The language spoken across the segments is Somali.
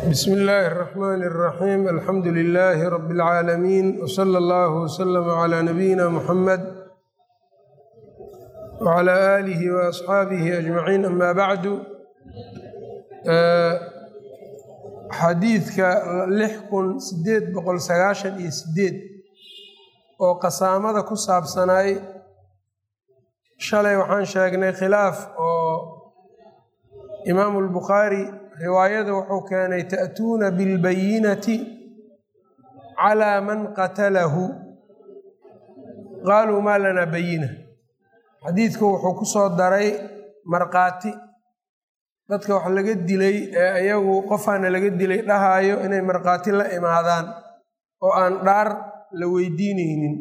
bsm illaahi الرaxman الraxim alxamdu lilaahi rab اlcaalamiin wslى اllah wslm عlى nabiyina muxamed wعlى aalihi وaasxaabihi ajmaciin ama bacdu xadiidka lix kun sideed boqol sagaashan iyo sideed oo qasaamada ku saabsanaay shalay waxaan sheegnay khilaaf oo imaamu اlbukhaari riwaayada wuxuu keenay ta'tuuna bilbayinati calaa man qatalahu qaaluu maa lanaa bayina xadiidku wuxuu ku soo daray markhaati dadka wax laga dilay ee ayagu qofaana laga dilay dhahaayo inay markhaati la imaadaan oo aan dhaar la weydiinaynin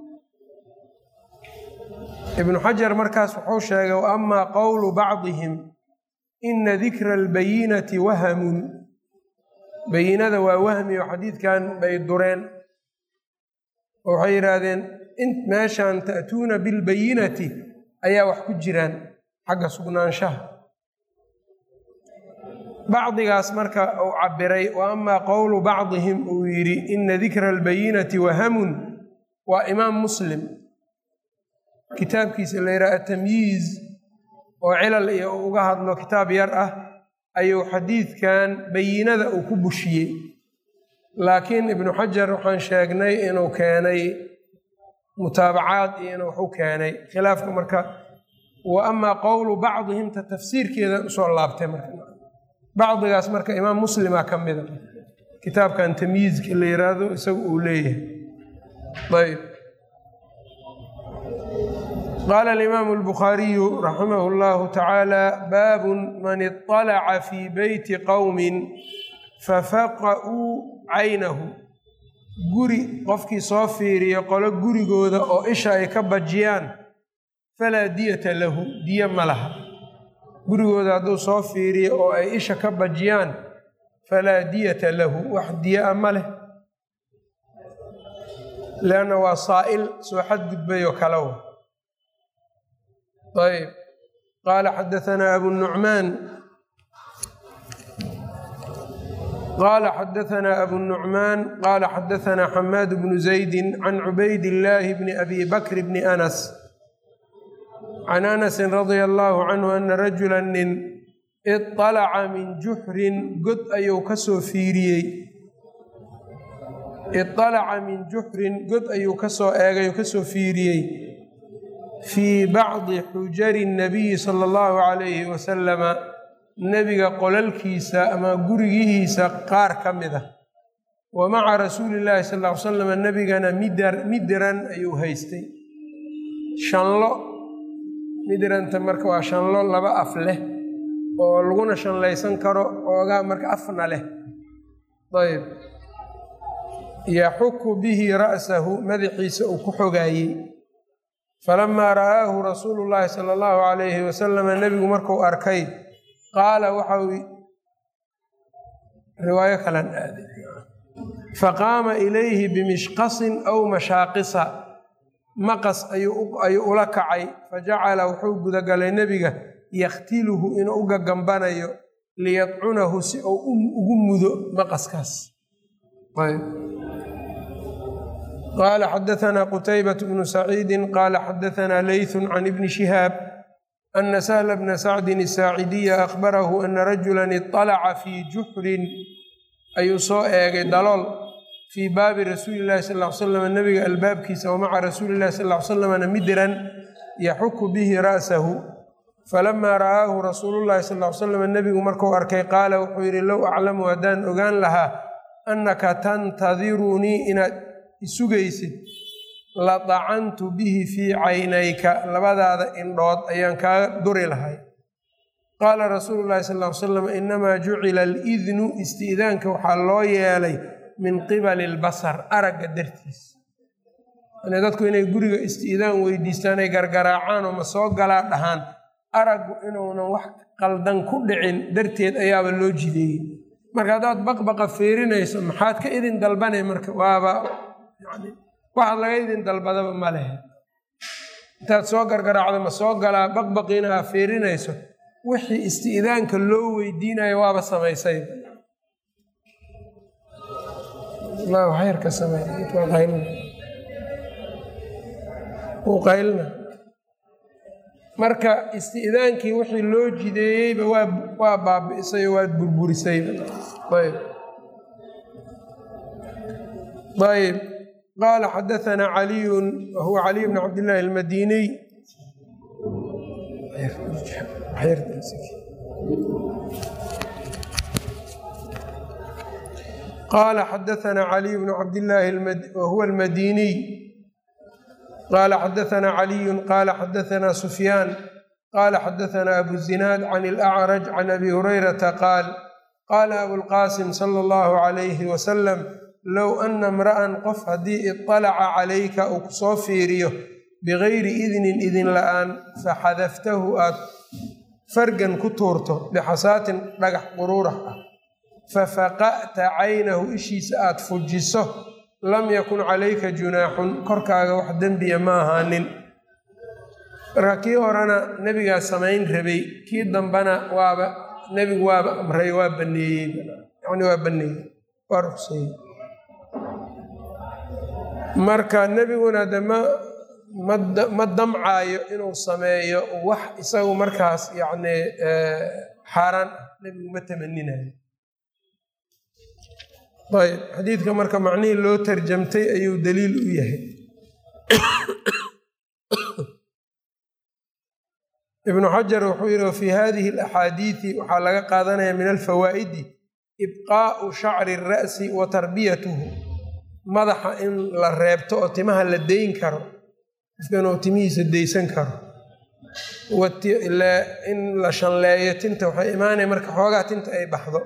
ibnu xajar markaas wuxuu sheegay wa amaa qowlu bacdihim ina dikra albayinati wahamun bayinada waa wahmi oo xadiidkan bay dureen oo waxay yidhaahdeen meeshan ta'tuuna bilbayinati ayaa wax ku jiraan xagga sugnaanshaha bacdigaas marka uu cabiray wa amaa qowlu bacdihim uu yidhi ina dikra albayinati wahamun waa imaam muslim kitaabkiisa la yidhaha atamyiiz oo cilal iyo uu uga hadlo kitaab yar ah ayuu xadiidkan bayinada uu ku bushiyey laakiin ibnu xajar waxaan sheegnay inuu keenay mutaabacaad iyo inuu waxu keenay khilaafka marka wa amaa qowlu bacdihimta tafsiirkeeda usoo laabtay marka bacdigaas marka imaam muslima ka mida kitaabkan tamyiizka la yiraahdo isagu uu leeyahay ayb qaala alimaamu albukhaariyu raximah اllahu tacaala baabun man iطalaca fii beyti qowmin fafaqa'uu caynahu guri qofkii soo fiiriyo qolo gurigooda oo isha ay ka bajiyaan falaa diyata lahu diyo ma laha gurigooda hadduu soo fiiriyo oo ay isha ka bajiyaan falaa diyata lahu wax diya-a ma leh leanna waa saa'il soo xadgudbayoo kalewa ayb qaala xadaanaa abu nucmaan qaala xadaanaa abu nucmaan qaala xadaanaa xamaad bnu zaydi can cubayd illaahi bni abi bakr bni anas can anasin radia allaahu canhu ana rajula nin iطalaca min juxrin god ayuu kasoo fiiriyey iطalaca min juxrin god ayuu kasoo eegay kasoo fiiriyey fii bacdi xujari nabiyi sala allahu calayhi wasalama nebiga qolalkiisa ama gurigihiisa qaar ka mid ah wa maca rasuuli llaahi sal ll ly salam nebigana midran ayuu haystay shanlo midrantah marka waa shanlo laba af leh oo laguna shanlaysan karo oogaa marka afna leh ayb yaxuku bihi ra'sahu madaxiisa uu ku xogaayey falamaa ra'aahu rasuulu llaahi sala allahu calayhi wasalama nebigu markuu arkay qaala waxau riwaayo kalan aaday faqaama ilayhi bimishqasin aw mashaaqisa maqas ayuu ula kacay fajacala wuxuu gudagalay nebiga yakhtiluhu inuu u gagambanayo liyadcunahu si uu ugu mudo maqaskaas qaala xadaanaa qutaybat bnu saciidi qaala xadaanaa leythun can ibni shihaab ana sahla bna sacdin asaacidiya akhbarahu ana rajulan iطalaca fii juxrin ayuu soo eegay dalool fii baabi rasuuli llahi sal ly slam nebiga albaabkiisa wa maca rasuuli llahi sal ly slamna midran yaxuku bihi ra'sahu falamaa ra'aahu rasuulullahi sal ly slam nebigu markuu arkay qaala wuxuu yidhi low aclamu haddaan ogaan lahaa annaka tantadirunii inaad isugaysid la dacantu bihi fii caynayka labadaada indhood ayaan kaaga duri lahay qaala rasuulu llahi sal ly salam inamaa jucila alidnu isti'daanka waxaa loo yeelay min qibali albasar aragga dartiis yani dadku inay guriga isti'daan weydiistaan ay gargaraacaan oo ma soo galaa dhahaan araggu inuunan wax qaldan ku dhicin darteed ayaaba loo jideeyey marka haddaad baqbaqa fiirinayso maxaad ka idin dalbanay marka waaba yani waxaad laga idin dalbadaba ma lehe intaad soo gargaraacdo ma soo galaa baqbaqiina aa fiirinayso wixii isti'daanka loo weydiinayo waaba samaysay xayrka samey qaylina wuu qaylina marka isti'daankii wixii loo jideeyeyba waa waa baabi'isay oo waad burburisayba ayb ayb qaala xadaanaa caliyun wahuwa caliy bn cabdillaahi almadiniy qaala xadaanaa caliy bnu cabdillaahi wahuwa almadiniy qaala xadaanaa caliyun qaala xadaanaa sufyaan qaala xadaanaa abu zinaad can ilacraj can abi hurayrata qaal qaala abulqaasim sala allahu calayhi wasalam low ana imra'an qof haddii iطalaca calayka uu ku soo fiiriyo bigayri idnin idin la'aan faxadaftahu aad fargan ku tuurto bixasaatin dhagax quruurax ah fafaqa'ta caynahu ishiisa aad fujiso lam yakun calayka junaaxun korkaaga wax dembiya ma ahaanin marka kii horena nebigaa samayn rabay kii dambana waaba nebigu waaba amray waa baneeyey yani waa baneeyey waa ruqseeyey marka nebiguna de ma ma damcaayo inuu sameeyo wax isagu markaas yacni xaaraan ah nebigu ma tamaninayo ayb xadiidka marka macnihii loo tarjamtay ayuu daliil u yahay ibnu xajar wuxuu yihi wafii hadihi alaxaadiidi waxaa laga qaadanaya min alfawaa'idi ibqaa'u shacri ra'si wa tarbiyatuhu madaxa in la reebto oo timaha la dayn karo qofka inuu timihiisa daysan karo in la shanleeyo tinta waxay imaanaya marka xoogaa tinta ay baxdo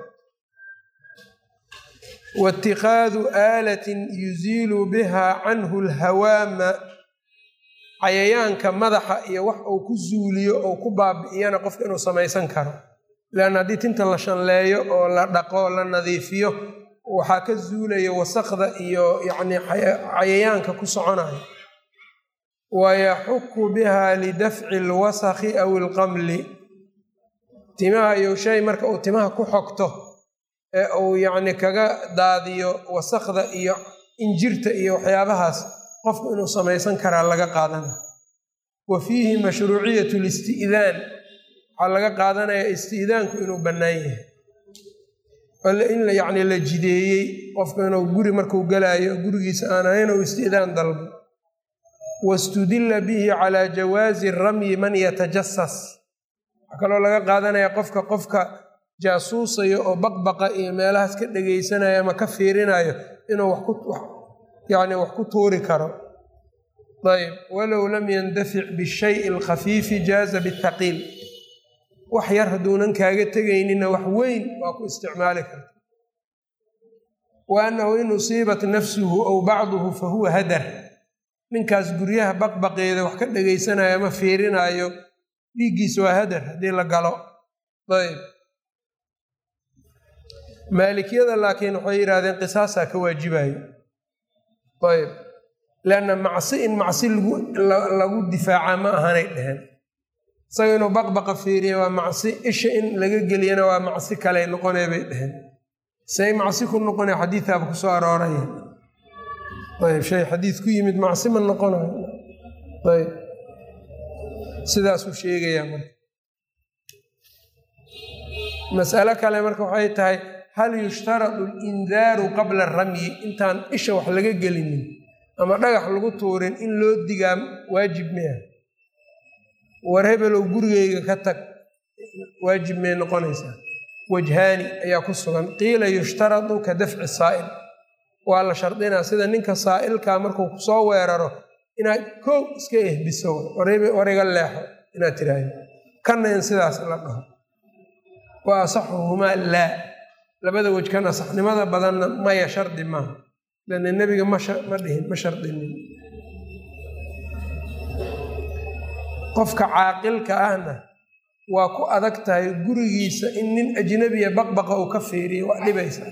waitikaadu aalatin yuziilu biha canhu lhawaama cayayaanka madaxa iyo wax uu ku zuuliyo ou ku baabi'iyana qofka inuu samaysan karo leanna haddii tinta la shanleeyo oo la dhaqo la nadiifiyo waxaa ka zuulaya wasaqda iyo yacni cayayaanka ku soconayo wayaxuku biha lidafci alwasakhi aw ilqamli timaha iyo shay marka uu timaha ku xogto ee uu yacni kaga daadiyo wasakda iyo injirta iyo waxyaabahaas qofku inuu samaysan karaa laga qaadana wa fiihi mashruuciyatu listi'daan waxaa laga qaadanaya isti'daanku inuu bannaan yahay in yacni la jideeyey qofku inuu guri markuu galaayo gurigiisa aan ahayn ou isti'daan dalbo wastudilla bihi calaa jawaazi ramyi man yatajasas waxaa kaloo laga qaadanaya qofka qofka jaasuusayo oo baqbaqa iyo meelahaas ka dhegaysanayo ama ka fiirinayo inuu yani wax ku tuuri karo ayb walow lam yandafic bishayi alkhafiifi jaaza bithaqiil wax yar hadduunan kaaga tegaynina wax weyn waa ku isticmaali karta wa annahu in usiibat nafsuhu aw bacduhu fa huwa hadar ninkaas guryaha baqbaqeeda wax ka dhegaysanayo ama fiirinaayo dhiiggiisa waa hadar haddii la galo ayb maalikiyada laakiin waxay yidhahdeen qisaasaa ka waajibayo ayb leanna macsi in macsi lagu difaaca ma ahanay dheheen isaga inuu baqbaqa fiiriya waa macsi isha in laga geliyana waa macsi kaley noqonee bay dheheen say macsi ku noqonaya xadiidaaba ku soo arooraya ayb shay xadiid ku yimid macsi ma noqonayo ayb sidaasuu sheegayaa marka mas'alo kale marka waxay tahay hal yushtaradu alindaaru qabla ramyi intaan isha wax laga gelinin ama dhagax lagu tuurin in loo digaa waajib miya war hebelow gurigeyga ka tag waajib may noqonaysaa wajhaani ayaa ku sugan qiila yushtaradu ka dafci saa'il waa la shardinaa sida ninka saa'ilkaa markuu kusoo weeraro inaad kow iska ehbiso war iga leexo inaad tiraahdo kanna in sidaas la dhaho wa asaxuhumaa laa labada wej kan asaxnimada badanna maya shardi maaha lanna nebiga ma dhihin ma shardinin qofka caaqilka ahna waa ku adag tahay gurigiisa in nin ajnabiya baqbaqa uu ka fiiriyo waa dhibaysa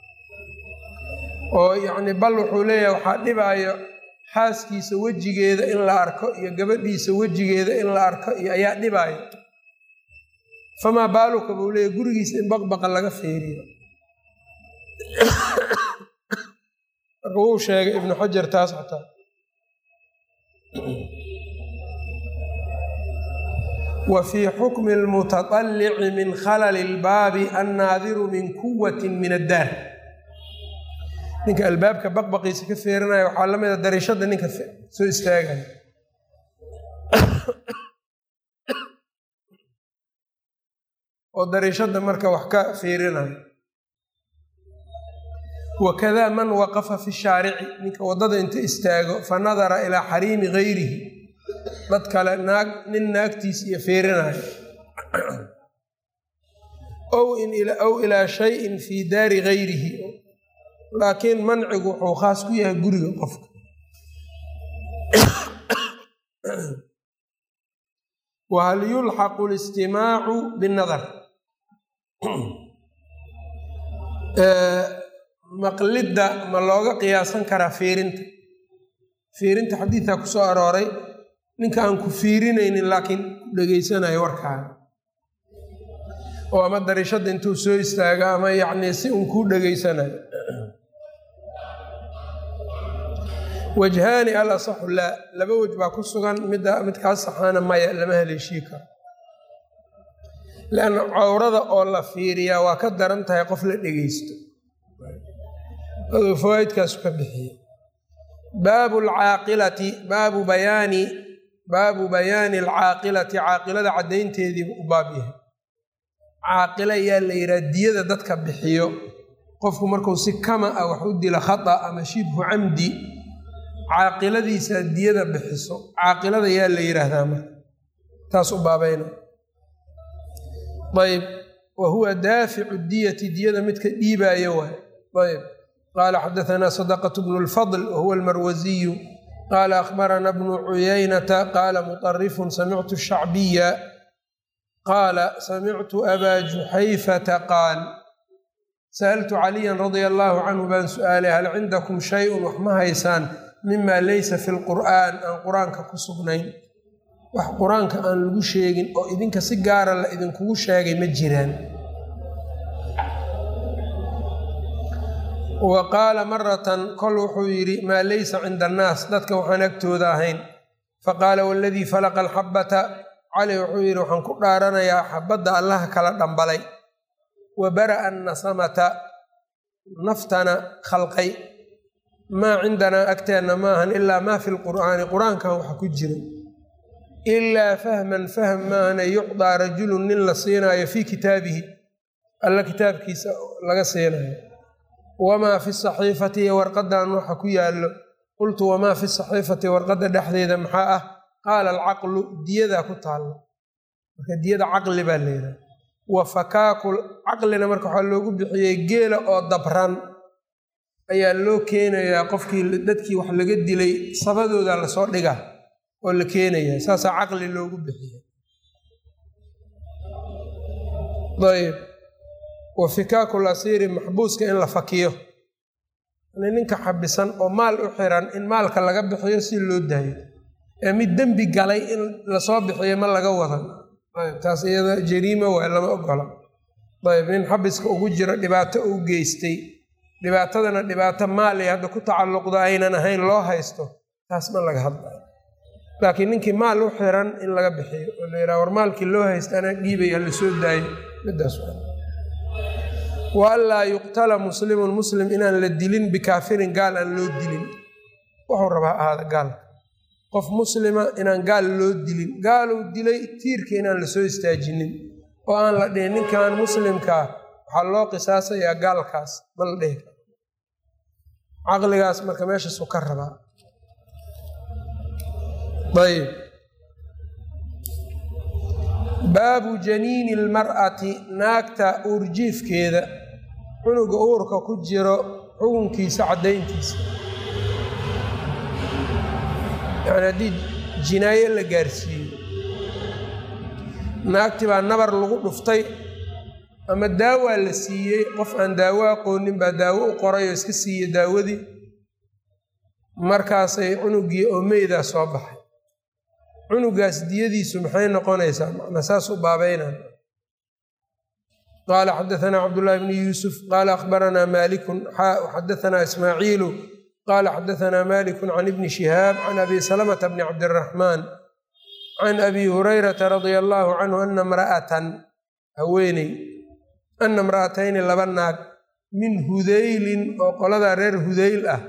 oo yacni bal wuxuu leeyahay waxaa dhibaayo xaaskiisa wejigeeda in la arko iyo gabadhiisa wejigeeda in la arko iyo ayaa dhibaayo famaa baaluka buu leeyahy gurigiisa in baqbaqa laga fiiriyo marka wuu sheegay ibnu xajar taas xataa wa fii xukmi lmutaطalici min khalali اlbaabi annaadiru min quwati min addaar ninka albaabka baqbaqiisa ka feerinaya waxaa la mida darishada ninka soo istaagaya oo darishada marka wax ka fiirinayo wakada man waqafa fi shaarici ninka waddada inta istaago fa nadara ilaa xariimi gayrihi dad kale naag nin naagtiis iyo fiirinayo ow ilaa shayin fii daari gayrihi laakiin mancigu wuxuu khaas ku yahay guriga qofka wahal yulxaqu listimaacu binadar maqlidda ma looga qiyaasan karaa fiirinta fiirinta xadiidkaa ku soo arooray ninka aan ku fiirinaynin laakiin ku dhegaysanayo warkaaga oo ama darishada intuu soo istaago ama yacnii si uun kuu dhegaysanayo wajhaani al asaxu laa laba wej baa ku sugan midda midkaas saxaana maya lama haleeshii karo leanna cawrada oo la fiiriyaa waa ka daran tahay qof la dhegaysto aduu fawaaidkaasu ka bixiye baabu alcaaqilati baabu bayaani baabu bayaani alcaaqilati caaqilada caddaynteediiba u baab yahay caaqila yaa la yidhaha diyada dadka bixiyo qofku markuu si kama ah wax u dilo khata ama shibhu camdi caaqiladiisa diyada bixiso caaqilada yaa la yidhaahdaa marka taas u baabayna ayb wa huwa daaficu diyati diyada midka dhiibaayo waay ayb qaala xadaanaa sadaqatu bnu lfadl wahuwa almarwasiyu qaala akhbarana bnu cuyaynata qaala muطarifun samictu shacbiya qaala samictu abaa juxayfata qaal sa'altu caliyan radia allaahu canhu baan su'aalay hal cindakum shayun wax ma haysaan mima laysa fi lqur'aan aan qur-aanka ku sugnayn wax qur-aanka aan lagu sheegin oo idinka si gaara la idinkugu sheegay ma jiraan wa qaala maratan kol wuxuu yidhi maa laysa cinda annaas dadka waxaan agtooda ahayn faqaala waladii falaqa alxabbata cali wuxuu yidhi waxaan ku dhaaranayaa xabadda allaha kala dhambalay wa bara'a annasamata naftana khalqay maa cindanaa agteenna maahan ilaa maa fi lqur'aani qur-aankan waxa ku jira ilaa fahman fahm maahane yucdaa rajulun nin la siinaayo fii kitaabihi alla kitaabkiisa laga siinayo wamaa fi saxiifati iyo warqadan waxa ku yaallo qultu wamaa fi saxiifati warqadda dhexdeeda maxaa ah qaala alcaqlu diyadaa ku taalla marka diyada caqli baa leedahay wa fakaaku caqlina marka waxaa loogu bixiyey geela oo dabran ayaa loo keenayaa qofkii dadkii wax laga dilay sabadooda lasoo dhiga oo la keenayaa saasaa caqli loogu bixiya ayb wa fikaaku lasiiri maxbuuska in la fakiyo ninka xabisan oo maal u xiran in maalka laga bixiyo si loo daayo ee mid dembi galay in lasoo bixiyo ma laga wadan ayb taas iyada jariima waay lama ogola ayb nin xabiska ugu jiro dhibaato uu geystay dhibaatadana dhibaato maali hadda ku tacalluqda aynan ahayn loo haysto taas ma laga hadlayo laakiin ninkii maal u xiran in laga bixiyo oo la yidhaha war maalkii loo haysta anaa dhiibaya lasoo daayo midaas wa anlaa yuqtala muslimun muslim inaan la dilin bikaafirin gaal aan loo dilin wuxuu rabaa ahaada gaalka qof muslima inaan gaal loo dilin gaaluu dilay tiirka inaan lasoo istaajinin oo aan la dhihin ninkan muslimkaa waxaa loo qisaasayaa gaalkaas ma la dhihi karo caqligaas marka meeshaasu ka rabaa ayb baabu janiini lmar'ati naagta uurjiifkeeda cunuga uurka ku jiro xukunkiisa caddayntiisa yani haddii jinaayo la gaarsiiyo naagti baa nabar lagu dhuftay ama daawaa la siiyey qof aan daawo aqoonin baa daawo u qoray oo iska siiye daawadii markaasay cunugii oo meydaa soo baxay cunugaas diyadiisu maxay noqonaysaa macnaa saas u baabeynaan qaala xadaanaa cabdullaahi bni yuusuf qaala akhbaranaa maalikun xaa xadaanaa ismaaciilu qaala xadaanaa maliku can ibni shihaab can abi salamata bni cabdiraxmaan can abi hurayrata radia allahu canhu ana mra'atan haweeney ana imra'atayni laba naag min hudaylin oo qoladaa reer hudayl ah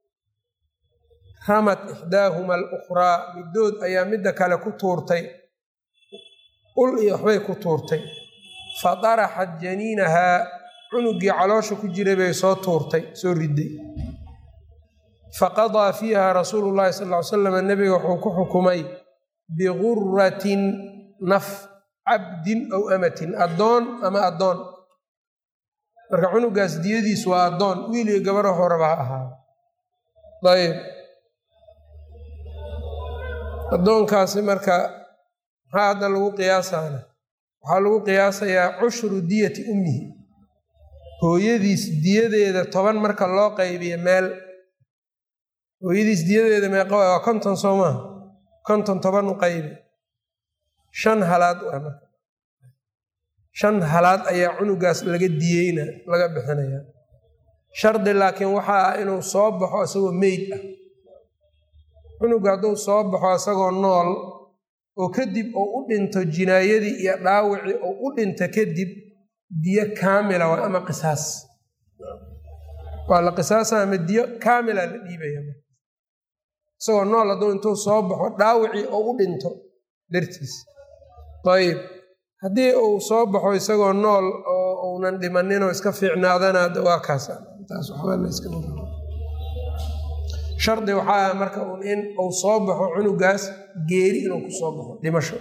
ramat ixdaahuma alukhraa middood ayaa midda kale ku tuurtay ul iyo waxbay ku tuurtay fa daraxat janiinahaa cunugii caloosha ku jiray bay soo tuurtay soo riday faqadaa fiiha rasuulu llahi sal ly salam nebiga wuxuu ku xukumay biguratin naf cabdin aw amatin addoon ama addoon marka cunugaas diyadiis waa addoon wiil iyo gabaro horaba ha ahaa ayb addoonkaasi marka maxaa hadda lagu qiyaasaana waxaa lagu qiyaasayaa cushru diyati ummihi hooyadiis diyadeeda toban marka loo qaybiyo meel hooyadiis diyadeeda meeqa waa konton soo maaha konton toban u qaybi shan halaad waa marka shan halaad ayaa cunugaas laga diyeyna laga bixinaya shardi laakiin waxaa ah inuu soo baxo isagoo meyd ah cunuga hadduu soo baxo isagoo nool oo kadib uu u dhinto jinaayadii iyo dhaawicii uu u dhinto kadib diyo kaamila waa ama qisaas waa la qisaasa ama diyo kaamila la dhiibaya isagoo nool hadduu intuu soo baxo dhaawicii oo u dhinto dartiis ayib haddii uu soo baxo isagoo nool oo uunan dhimaninoo iska fiicnaadana waa kaas taas waxba la iska shardi waxaa ah marka un in uu soo baxo cunugaas geeri inuu ku soo baxo dhimasho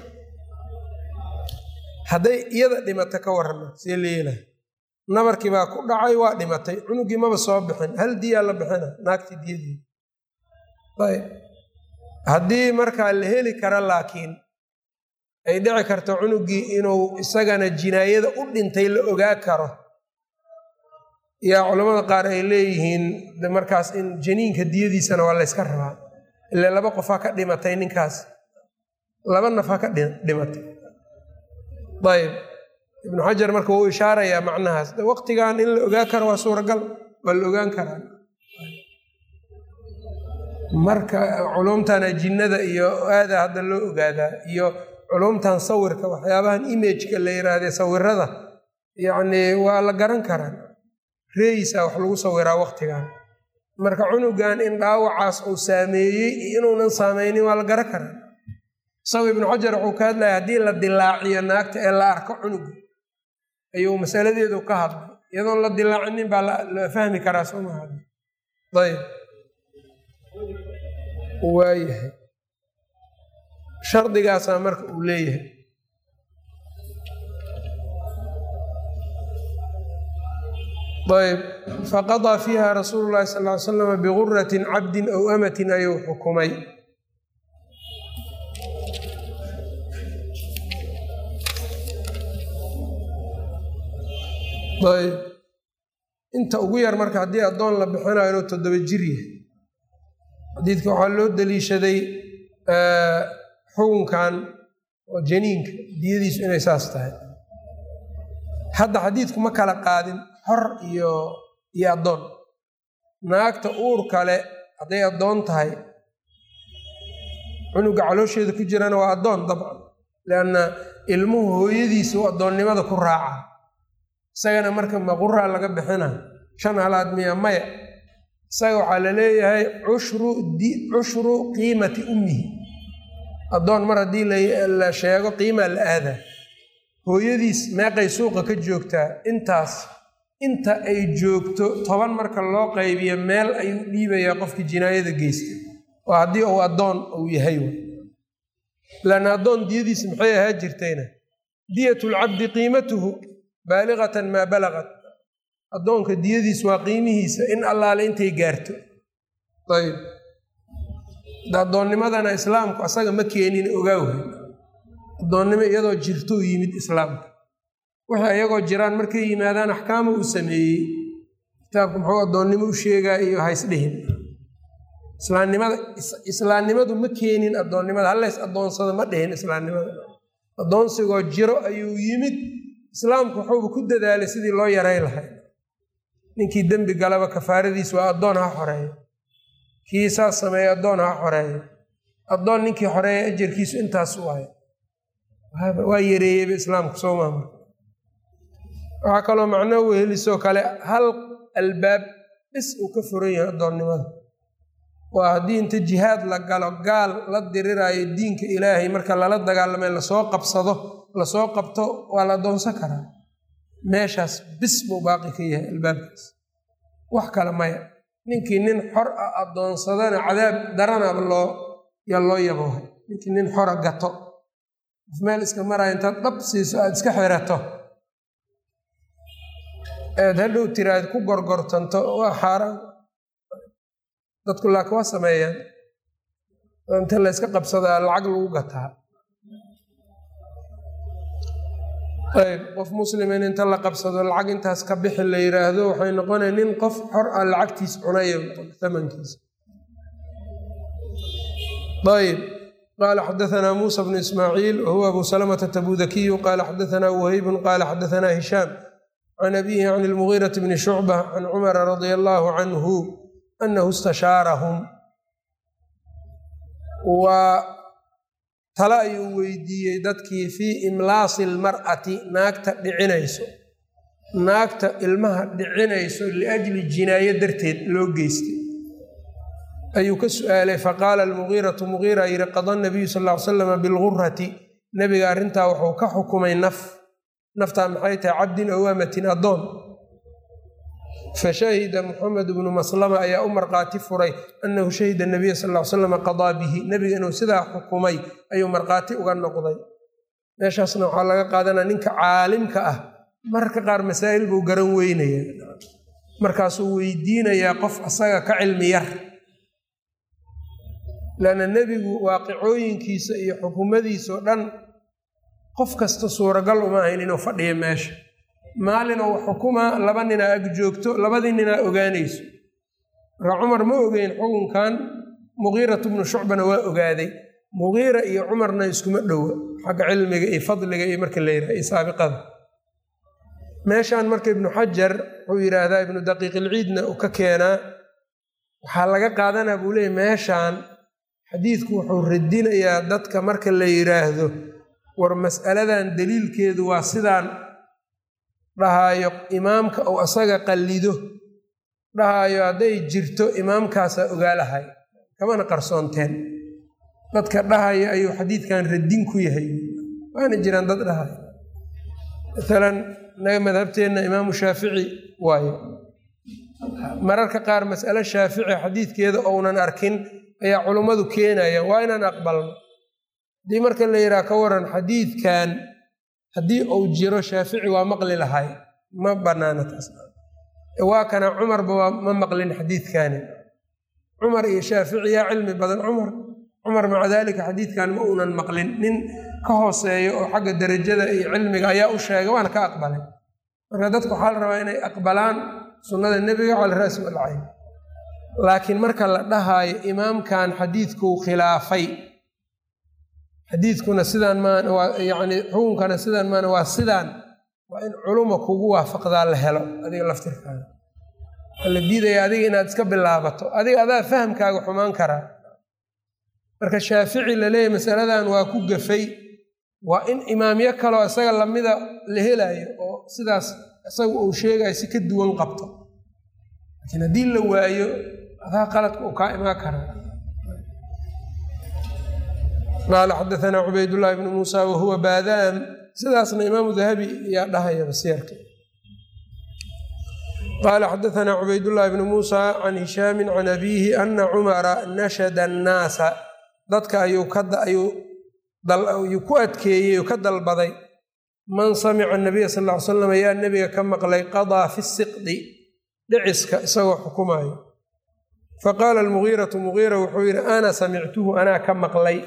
hadday iyada dhimata ka warrama see leelahay nabarkii baa ku dhacay waa dhimatay cunugii maba soo bixin hal diyaa la bixina naagtii diyadii ayb haddii markaa la heli kara laakiin ay dhici karto cunugii inuu isagana jinaayada u dhintay la ogaa karo yaa culamada qaar ay leeyihiin markaas in janiinka diyadiisana waa layska rabaa ile laba qof ha ka dhimatay ninkaas laba naf ha ka dhimatay ayb ibnu xajar marka wuu ishaarayaa macnahaas waqtigan in la ogaa karo waa suuragal waa la ogaan karaa marka culumtana jinnada iyo aada hadda loo ogaadaa iyo culumtan sawirka waxyaabahan imageka la yiraahde sawirada yacni waa la garan karaa reeyisa wax lagu sawiraa waqtigan marka cunugan in dhaawacaas uu saameeyey iyo inuunan saameynin waa la garan karaa isago ibnu xajar wuxuu ka hadlaya haddii la dilaaciyo naagta ee la arko cunuga ayuu masaladeedu ka hadlay iyadoon la dilaacinin baa la fahmi karaa soo maha ayb waayahay shardigaasaa marka uu leeyahay ayb faqadaa fiiha rasuulu llahi sal ly slam biguratin cabdin aw amatin ayuu xukumay ayb inta ugu yar marka haddii addoon la bixinayo inuu toddoba jir yahay xadiidka waxaa loo daliishaday xukunkan oo janiinka diyadiisu inay saas tahay hadda xadiidku ma kala qaadin xor iyo iyo addoon naagta uur kale hadday addoon tahay cunuga caloosheeda ku jirana waa addoon dabcan lianna ilmuhu hooyadiisa u addoonnimada ku raaca isagana marka maquraa laga bixina shan halaad miya maya isaga waxaa la leeyahay cushru cushru qiimati ummihi addoon mar haddii la sheego qiimaa la aadaa hooyadiis meeqay suuqa ka joogtaa intaas inta ay joogto toban marka loo qaybiyo meel ayuu dhiibayaa qofkii jinaayada geysta oo haddii uu addoon uu yahay laanna addoon diyadiis maxay ahaa jirtayna diyatulcabdi qiimatuhu baaliqatan maa balagat addoonka diyadiis waa qiimihiisa in allaale intay gaarto ayb addoonnimadana islaamku asaga ma keenin ogaawhay addoonnimo iyadoo jirtou yimid islaamka wixii iyagoo jiraan markay yimaadaan axkaama uu sameeyey kitaabku muxuu addoonnimo u sheegaa iyo haysdhihin islaamnimada islaamnimadu ma keenin addoonnimada halleys addoonsada ma dhihin islaamnimada addoonsigoo jiro ayuu yimid islaamku wuxuuba ku dadaalay sidii loo yaray lahay ninkii dembi galaba kafaaradiis waa addoon ha xoreeyo kii saas sameeya addoon ha xoreeyo addoon ninkii xoreeya ajarkiisu intaas u ahay waa yareeyeyba islaamku soo maamul waxaa kaloo macno wehelisoo kale hal albaab bis uu ka furan yahay addoonnimada waa haddii inta jihaad la galo gaal la diriraayo diinka ilaahay marka lala dagaalamay lasoo qabsado lasoo qabto waa la addoonsan karaa meeshaas bis buu baaqi ka yahay albaabkaas wax kale maya ninkii nin xor ah addoonsadana cadaab daranaba loo yaa loo yaboohay ninkii nin xora gato qof meel iska maraayo intaad dhab siiso aada iska xirato aad hadhow tiraad ku gorgortanto waa xaaraan dadku laakiin waa sameeyaan inta la yska qabsadaa lacag lagu gataa ayb qof muslimin inta la qabsado lacag intaas ka bixi la yiraahdo waxay noqonaya nin qof xor ah lacagtiis cunaya amankiisa ayb qala xadaثna musa bnu ismaaciil wahuwa abu salamةa tabudakiyu qala xadaثna whaybun qala xadaثna hishaam can abihi can اlmugiiraةi bni shucbة can cumara radi allahu canhu anahu istashaarahum waa tale ayuu weydiiyey dadkii fii imlaasi almar'ati naagta dhicinayso naagta ilmaha dhicinayso liajli jinaayo darteed loo geystay ayuu ka su'aalay faqaala almugiiratu mugiira yidhi qada nabiyu sal ll ly slama bilgurati nebiga arrintaa wuxuu ka xukumay naf naftaa maxay tahay cabdin ow amatin addoon fashahida muxamed bnu maslama ayaa u markhaati furay annahu shahida nabiya sal ly slama qadaa bihi nebiga inuu sidaa xukumay ayuu markhaati uga noqday meeshaasna waxaa laga qaadanaya ninka caalimka ah mararka qaar masaa'il buu garan weynaya markaasuu weydiinayaa qof asaga ka cilmi yar lanna nebigu waaqicooyinkiisa iyo xukumadiisao dhan qof kasta suuragal uma ahayn inuu fadhiyo meesha maalinoo xukumaa laba ninaa ag joogto labadii ninaa ogaanayso marka cumar ma ogeyn xukunkan mugiiratu bnu shucbana waa ogaaday mugiira iyo cumarna iskuma dhowa xagga cilmiga iyo fadliga iyo marka la yidhaha iyo saabiqada meeshaan marka ibnu xajar wuxuu yidhaahdaa ibnu daqiiqilciidna uu ka keenaa waxaa laga qaadanaa buu leeyay meeshaan xadiidku wuxuu radinayaa dadka marka la yidhaahdo war mas'aladan daliilkeedu waa sidaan dhahaayo imaamka uu asaga qallido dhahaayo hadday jirto imaamkaasaa ogaalahay kamana qarsoonteen dadka dhahaya ayuu xadiidkan radin ku yahay waana jiraan dad dhahaya maalan naga madhabteenna imaamu shaafici waayo mararka qaar mas'alo shaafici xadiidkeeda ounan arkin ayaa culummadu keenaya waa inaan aqbalno haddii marka la yidhaha ka waran xadiidkan haddii uu jiro shaafici waa maqli lahay ma banaana taas waa kana cumarba waa ma maqlin xadiidkani cumar iyo shaafici yaa cilmi badan cumar cumar maca daalika xadiidkan ma uunan maqlin nin ka hooseeyo oo xagga derajada iyo cilmiga ayaa u sheegay waana ka aqbalay marka dadku waxaa la rabaa inay aqbalaan sunnada nebiga cala ra'si walcayn laakiin marka la dhahaayo imaamkan xadiidkuu khilaafay xadiidkuna sidaan maan waa yacni xukunkana sidaan maana waa sidaan waa in culuma kugu waafaqdaa la helo adiga laftirkaada waa la diidaya adiga inaad iska bilaabato adiga adaa fahamkaaga xumaan karaa marka shaafici la leeyahy masaladan waa ku gafay waa in imaamyo kaloo isaga lamida la helayo oo sidaas isaga uu sheegayo si ka duwan qabto laakiin haddii la waayo adaa qaladka uu kaa imaan karaa qaala xadaanaa cubaydllaahi bnu muusa wahuwa baadaam sidaasna imaamu dahabi yaa dhahaya basiyarka qaala xadaanaa cubaydullaahi bnu muusa can hishaami can abiihi ana cumara nashada annaasa dadka ayuu ku adkeeyey oo ka dalbaday man samica nabiya sal ly slam yaa nebiga ka maqlay qadaa fi siqdi dhiciska isagoo xukumaayo faqaala almugiiratu mugiira wuxuu yidhi ana samictuhu anaa ka maqlay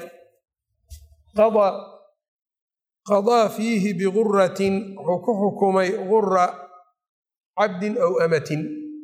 qadaa fiihi biguratin wuxuu ku xukumay gura cabdin aw amatin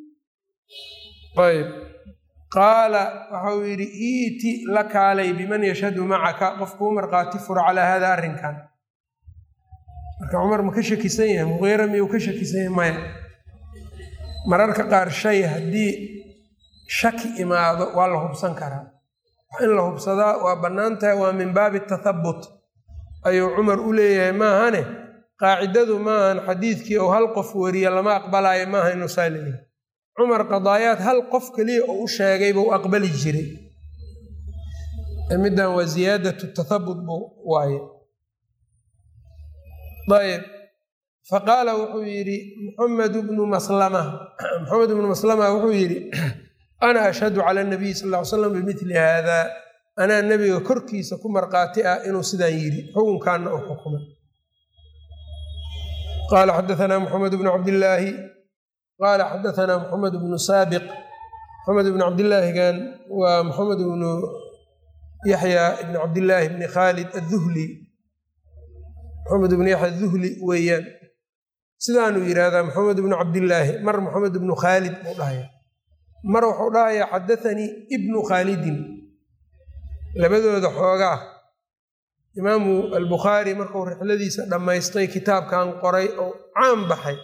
ayb qaala waxau yidhi iiti la kaalay biman yashhadu macaka qof kuu markhaati furo calaa hada arrinkan marka cumar ma ka shakisan yahay mugiira miyuu ka shakisan yahay maya mararka qaar shay haddii shaki imaado waa la hubsan karaa in la hubsadaa waa bannaan tahay waa min baabi tathabut ayuu cumar u leeyahay maahane qaacidadu maahan xadiidkii ou hal qof wariya lama aqbalaayo maaha inuu saa leeyahay cumar qadaayaad hal qof keliya oo u sheegay buu aqbali jiray middan waa ziyaadatu tathabut buu waaye ayb faqaala wuxuu yidhi muxamed bnu maslama maxamed bnu maslama wuxuu yidhi ana ashhadu cala nabiy sal ll ly slam bimili haada anaa nebiga korkiisa ku markhaati ah inuu sidaan yidhi xukunkaana u xukumay qaala xadaanaa muxamed bnu cabdillaahi qaala xadaanaa muxamed bnu saabiq moxamed bnu cabdillaahigan waa moxamed bnu yaxya ibni cabdillaahi bni khaalid adduhli moxamed bnu yaxya aduhli weeyaan sidaanuu yidhaahdaa moxamed bnu cabdillaahi mar moxamed bnu khaalid buu dhahaya mar wuxuu dhahayaa xadathanii ibnu khaalidin labadooda xoogaa imaamu albukhaari markuu rixladiisa dhammaystay kitaabkan qoray oo caan baxay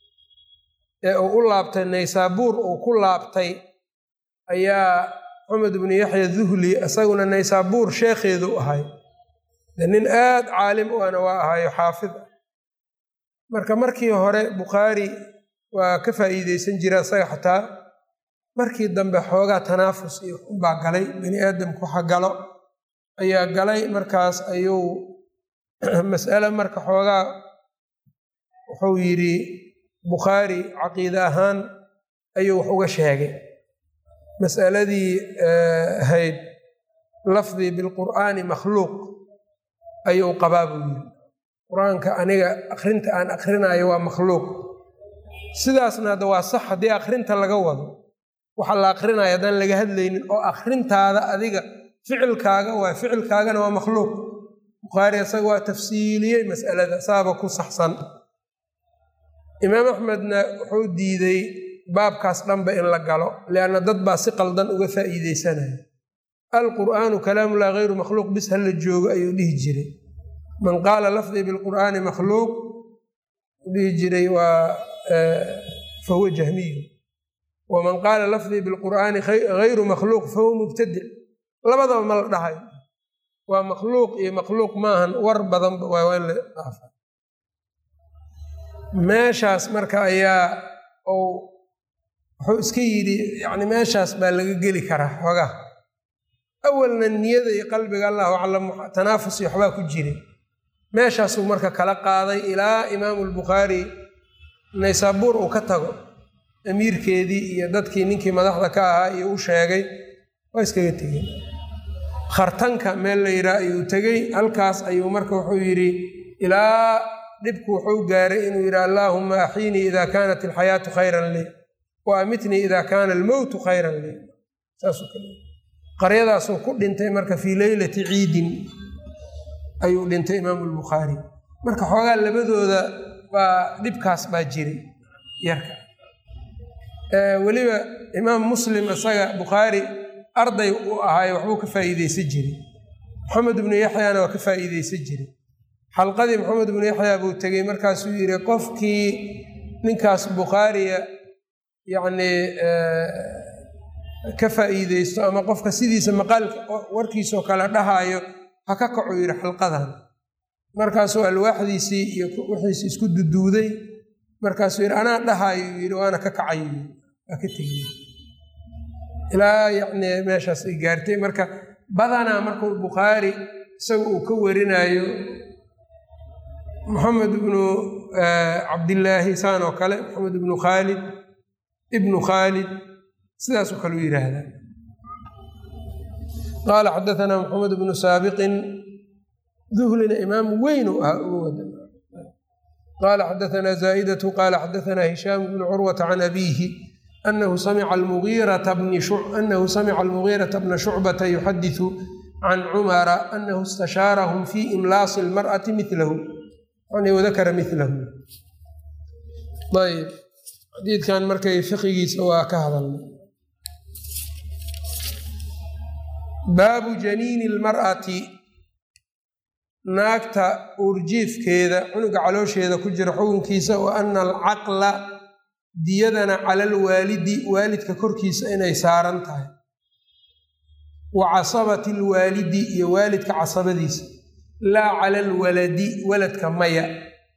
ee uu u laabtay naysaabuur uu ku laabtay ayaa moxamed bnu yaxya duhli isaguna naysaabuur sheekheedu ahay de nin aad caalim u ana waa ahayo xaafid ah marka markii hore bukhaari waa ka faa'iideysan jira isaga xataa markii dambe xoogaa tanaafus iyo unbaa galay bani aadamku waxa galo ayaa galay markaas ayuu mas'ale marka xoogaa wuxuu yidhi bukhaari caqiide ahaan ayuu wax uga sheegay mas'aladii ahayd lafdii bilqur'aani makhluuq ayuu qabaa buu yidhi qur-aanka aniga akrinta aan akrinaayo waa makhluuq sidaasna hadda waa sax haddii akrinta laga wado waxa la akrinaya haddaan laga hadlaynin oo akrintaada adiga ficilkaaga waa ficilkaagana waa makhluuq bukhaari isaga waa tafsiiliyey mas'alada saaba ku saxsan imaam axmedna wuxuu diiday baabkaas dhanba in la galo lianna dad baa si qaldan uga faa'iideysanaya alqur'aanu kalaamullah hayru makhluuq bis hala joogo ayuu dhihi jiray man qaala lafdii bilqur'aani makhluuq dhihi jiray waa fahuwa jahmiyu waman qaala lafdii bilqur'aani hayru makhluuq fahuwa mubtadic labadaba ma la dhahayo waa makhluuq iyo makhluuq maahan war badanba waa in la dhaafa meeshaas marka ayaa ou wuxuu iska yidhi yani meeshaas baa laga geli karaa xoogaa awalna niyada iyo qalbiga allahu aclam tanaafus iyo waxbaa ku jiray meeshaasuu marka kala qaaday ilaa imaamu lbukhaari naysaabuur uu ka tago amiirkeedii iyo dadkii ninkii madaxda ka ahaa iyo u sheegay waa iskaga tegeen khartanka meel la yidhaah ayuu tegey halkaas ayuu marka wuxuu yidhi ilaa dhibku wuxuu gaaray inuu yidhi allaahuma axiinii ida kaanat alxayaatu khayran lii wa amitnii ida kaana almowtu khayran lii saasuu kale qaryadaasuu ku dhintay marka fii leylati ciidin ayuu dhintay imaamu lbukhaari marka xoogaa labadooda baa dhibkaas baa jiray yarka weliba imaam muslim isaga bukhaari arday uu ahaayo waxbuu ka faa'iideysan jiray maxamed ibnu yaxyana waa ka faa'iideysan jiray xalqadii maxamed ibnu yaxya buu tegey markaasuu yidhi qofkii ninkaas bukhaariya yacnii ka faa'iideysto ama qofka sidiisa maqaalka warkiisoo kale dhahaayo ha ka kacu yidhi xalqadan markaasuu alwaaxdiisii iyo wixiisi isku duduuday markaasuu yidhi anaa dhahaayo yidhi waana ka kacayo waa ka tegey ilaa yacni meeshaas ay gaartay marka badanaa markuu bukhaari isaga uu ka warinaayo moxamed ibnu cabdillaahi saan oo kale moxamed ibnu khaalid ibnu khaalid sidaasoo kale u yidhaahdaa qaala xadaanaa moxamed ibnu saabiqin duhlina imaam weyn u ahaa uga wada qaala xadaanaa zaa'idatu qaala xadaanaa hishaam bnu curwata can abiihi anahu samica almugiirata bna shucbata yuxadisu can cumara anahu istashaarahum fi imlaasi lmar'ati milahu yani wadakara milahu ayb xadiidkan markay fiqigiisa waa ka hadalnay baabu janiini lmar'ati naagta uurjiifkeeda cunuga caloosheeda ku jira xukunkiisa wa ana alcaqla diyadana calal waalidi waalidka korkiisa inay saaran tahay wa casabati lwaalidi iyo waalidka casabadiisa laa cala alwaladi waladka maya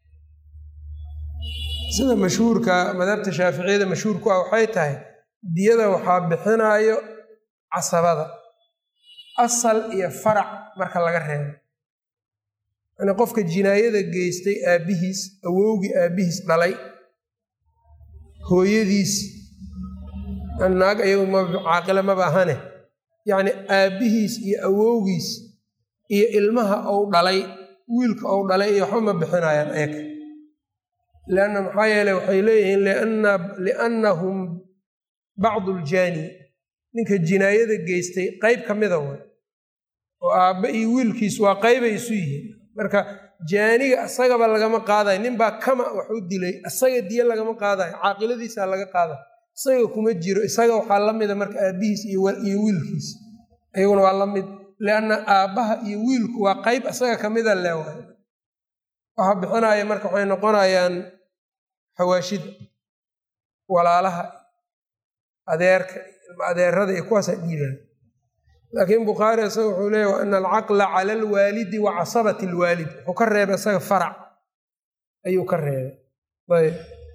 sida mashhuurka madhabta shaaficiyada mashhuurku ah waxay tahay diyada waxaa bixinaayo casabada asal iyo farac marka laga reebo yani qofka jinaayada geystay aabbihiis awowgii aabbihiis dhalay hooyadiis naag iyagu ma caaqila maba ahane yacni aabbihiis iyo awowgiis iyo ilmaha ou dhalay wiilka ou dhalay iyo waxba ma bixinayaan eeka leanna maxaa yeele waxay leeyihiin liannahum bacdu ljaani ninka jinaayada geystay qeyb ka mida way oo aabba iyo wiilkiis waa qeybay isu yihiin marka jaaniga isagaba lagama qaadayo ninbaa kama wax u dilay isaga diyo lagama qaadayo caaqiladiisaa laga qaadayo isaga kuma jiro isaga waxaa la mida marka aabbihiis iyo wiilkiis iyaguna waa la mid lianna aabbaha iyo wiilku waa qeyb isaga kamida leewaay waxa bixinaya marka waxay noqonayaan xawaashida walaalaha adeerka ilma adeerada iyo kuwaasa dhiibaan laakiin bukhaari isaga wuxuu leeya wa ana alcaqla cala alwaalidi wa casabati alwaalid wuxuu ka reebay isaga farac ayuu ka reebay ayb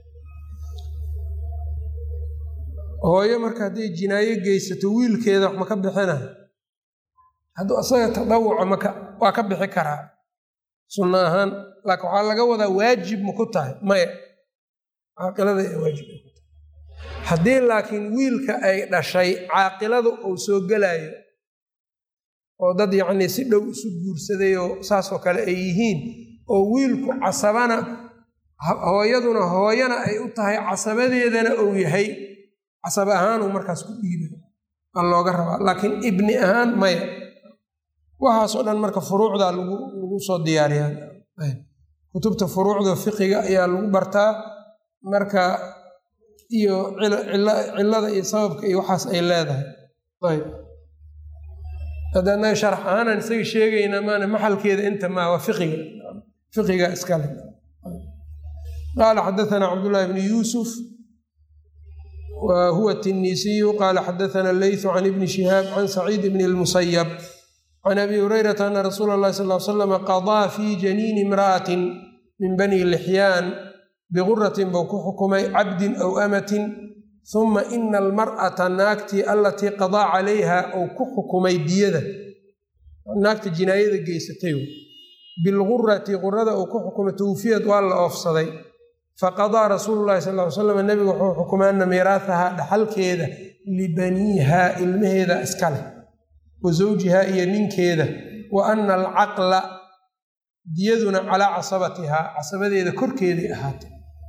hooyo marka hadday jinaayo geysato wiilkeeda wax ma ka bixina hadduu isaga tadawuco maka waa ka bixi karaa sunno ahaan laakiin waxaa laga wadaa waajib ma ku tahay maya caaqilada ee waajib ay ku tahay haddii laakiin wiilka ay dhashay caaqilada uu soo gelaayo oo dad yacnii si dhow isu guursaday oo saasoo kale ay yihiin oo wiilku casabana hooyaduna hooyana ay u tahay casabadeedana uu yahay casab ahaanuu markaas ku dhiibay aa looga rabaa laakiin ibni ahaan maya waxaasoo dhan marka furuucda lagu lagu soo diyaariyaa kutubta furuucda fiqiga ayaa lagu bartaa marka iyo cillada iyo sababka iyo waxaas ay leedahay ayb haddana sharax ahaanan isaga sheegayna maana maxalkeeda inta maa waa fiqiga fiqiga iskale qaala xadaثana cabdullahi bni yuusuf wa huwa tinisiyu qaala xadaثana leyثu can ibni shihaab can saciid bni اlmusayab can abi hurayrata ana rasuula اllahi sal l slama qadaa fi janiini imra'atin min bani lixyaan biguratin buu ku xukumay cabdin aw amatin huma ina almar'ata naagtii allatii qadaa calayha ou ku xukumay diyada naagta jinaayada geysatay bilgurati qurada uu ku xukumay tawfiyad waa la oofsaday faqadaa rasuulu llahi sal ly slam nebigu wuxuu xukumay ana miiraahaha dhaxalkeeda libaniiha ilmaheeda iska leh wa zawjihaa iyo ninkeeda wa ana alcaqla diyaduna calaa casabatihaa casabadeeda korkeeday ahaatay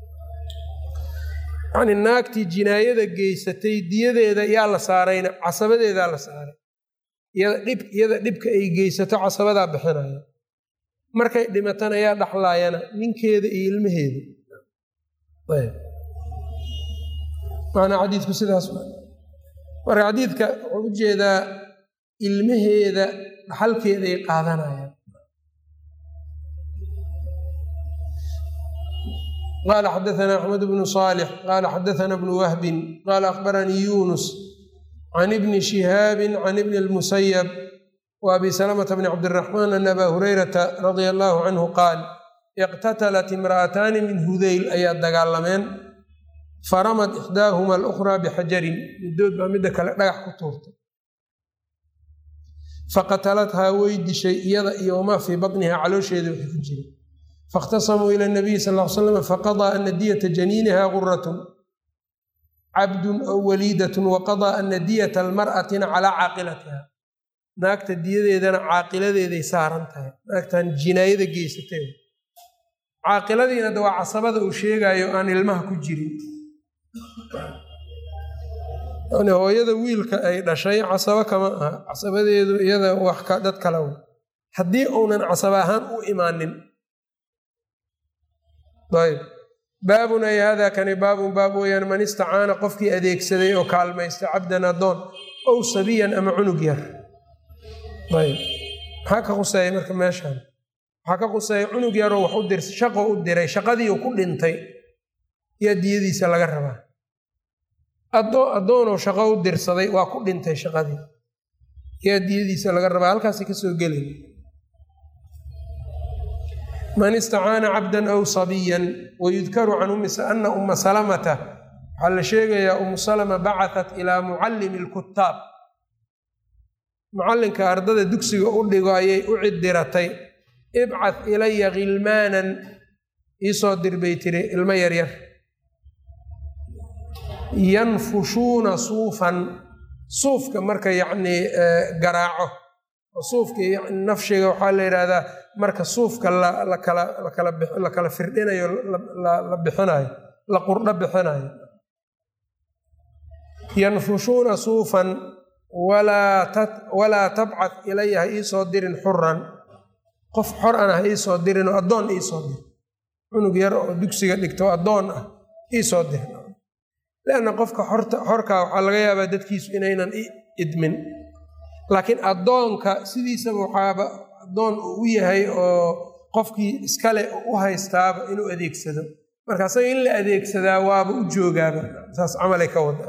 yacni naagtii jinaayada geysatay diyadeeda yaa la saarayna casabadeedaa la saaray iyada dhibka ay geysato casabadaa bixinaya markay dhimatana yaa dhaxlaayana ninkeeda iyo ilmaheeda maanaa xadiidku sidaas marka xadiidka wuxuu u jeedaa ilmaheeda dhaxalkeeday qaadanayaan qala xadaثna axmed bnu صالح qala xadaثna bnu wahbi qala akhbaranii yunus can ibni shihaabi can ibni اlmusayb وabi slmة bn cabdالرaحman an aba hurayrata radia allahu canhu qaal iqtatalat imra'ataani min hudayl ayaa dagaalameen faramad ixdaahuma alأkhraa bixajarin midood baa midda kale dhagax ku tuurtay faqatalathaa way dishay iyada iyo wamaa fii baطniha caloosheeda wixii ku jiray faاkhtasamuu ilى الnabiyi sal ly slam faqaضىa ana diyata janiiniha guratun cabdun aw waliidat waqaضىa ana diyata almar'atina calىa caaqilatiha naagta diyadeedana caaqiladeeday saaran tahay naagtan jinaayada geysatay caaqiladiina de waa casabada uu sheegayo aan ilmaha ku jirin yani hooyada wiilka ay dhashay casabo kama aha casabadeedu iyada wax dad kale w haddii uunan casaba ahaan u imaanin ayb baabun ay hada kani baabun baab weyaan man istacaana qofkii adeegsaday oo kaalmaysta cabdan adoon ow sabiyan ama cunug yar ayb maxaa ka quseeya marka meeshaan waxaa ka quseeya cunug yaroo wax u dir shaqo u diray shaqadiiu ku dhintay yaa diyadiisa laga rabaa addoonuu shaqo u dirsaday waa ku dhintay shaqadii yaa diyadiisa laga rabaa halkaasi kasoo gelay man istacaana cabdan aw sabiyan wayudkaru can ana uma salamata waxaa la sheegayaa umu salama bacatat ilaa mucallimi lkutaab mucallinka ardada dugsiga u dhigo ayay u cidiratay ibcad ilaya khilmaanan iisoo dir bay tiri ilmo yaryar yanfushuuna suufan suufka marka yacnii garaaco oo suufka yani nafshiga waxaa la yidhaahdaa marka suufka lakala kala firdhinayo la bixinayo la qurdho bixinayo yanfushuuna suufan walaa tabcad ilaya ha iisoo dirin xuran qof xor ana ha iisoo dirin oo addoon iisoo dir cunug yar oo dugsiga dhigto addoon ah iisoo dir leanna qofka xorkaa waxaa laga yaabaa dadkiisu inaynan idmin laakiin addoonka sidiisaba waxaaba addoon uu u yahay oo qofkii iskale u haystaaba inuu adeegsado marka asaga in la adeegsadaa waaba u joogaaba saas camalay ka wada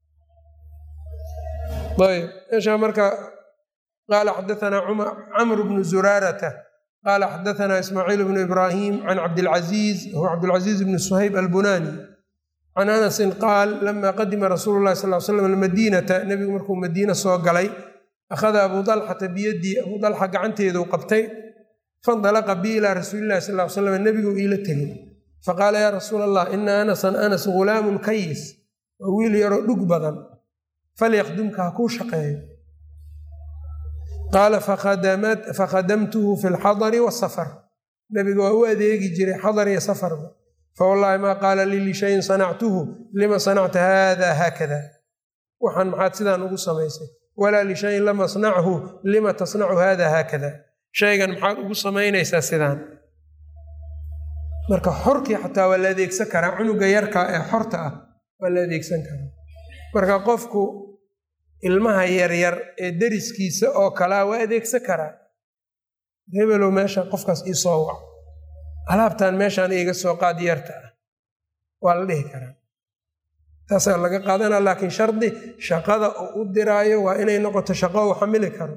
ayb meeshaa marka qaala xadaanaa camr bnu zuraarata qaala xadaanaa ismaaciil bnu ibraahim can cabdilcaziiz huwa cabdilcaziiz bni suhayb albunani can anasin qaal lama qadima rasuulu lahi sal slam almadiinata nebigu markuu madiina soo galay akhada abu dalxata biyadii abu dalxa gacanteedu qabtay faindalaqa bi ilaa rasuulilahi sal l slam nebigu iila tegay faqaala yaa rasuul allah ina anasan anas ghulaamun kayis waa wiil yaroo dhug badan falyakdumka ha kuu shaqeeyo qaala fakhadamtuhu fi lxadari wasafar nebiga waa u adeegi jiray xadar iyo safarba fawallaahi maa qaala lii lishayin sanactuhu lima sanacta haada haakada waxaan maxaad sidaan ugu samaysay walaa lishayin lam asnachu lima tasnacu hada haakada shaygan maxaad ugu samaynaysaa sidaan marka xorkii xataa waa la adeegsan karaa cunuga yarka ee xorta ah waa la adeegsan karaa marka qofku ilmaha yaryar ee deriskiisa oo kalea waa adeegsan karaa hebelow meesha qofkaas iisoo wac alaabtan meeshaan iiga soo qaad yarta ah waa la dhihi karaa taasaa laga qaadanaa laakiin shardi shaqada uu u diraayo waa inay noqoto shaqo uu xamili karo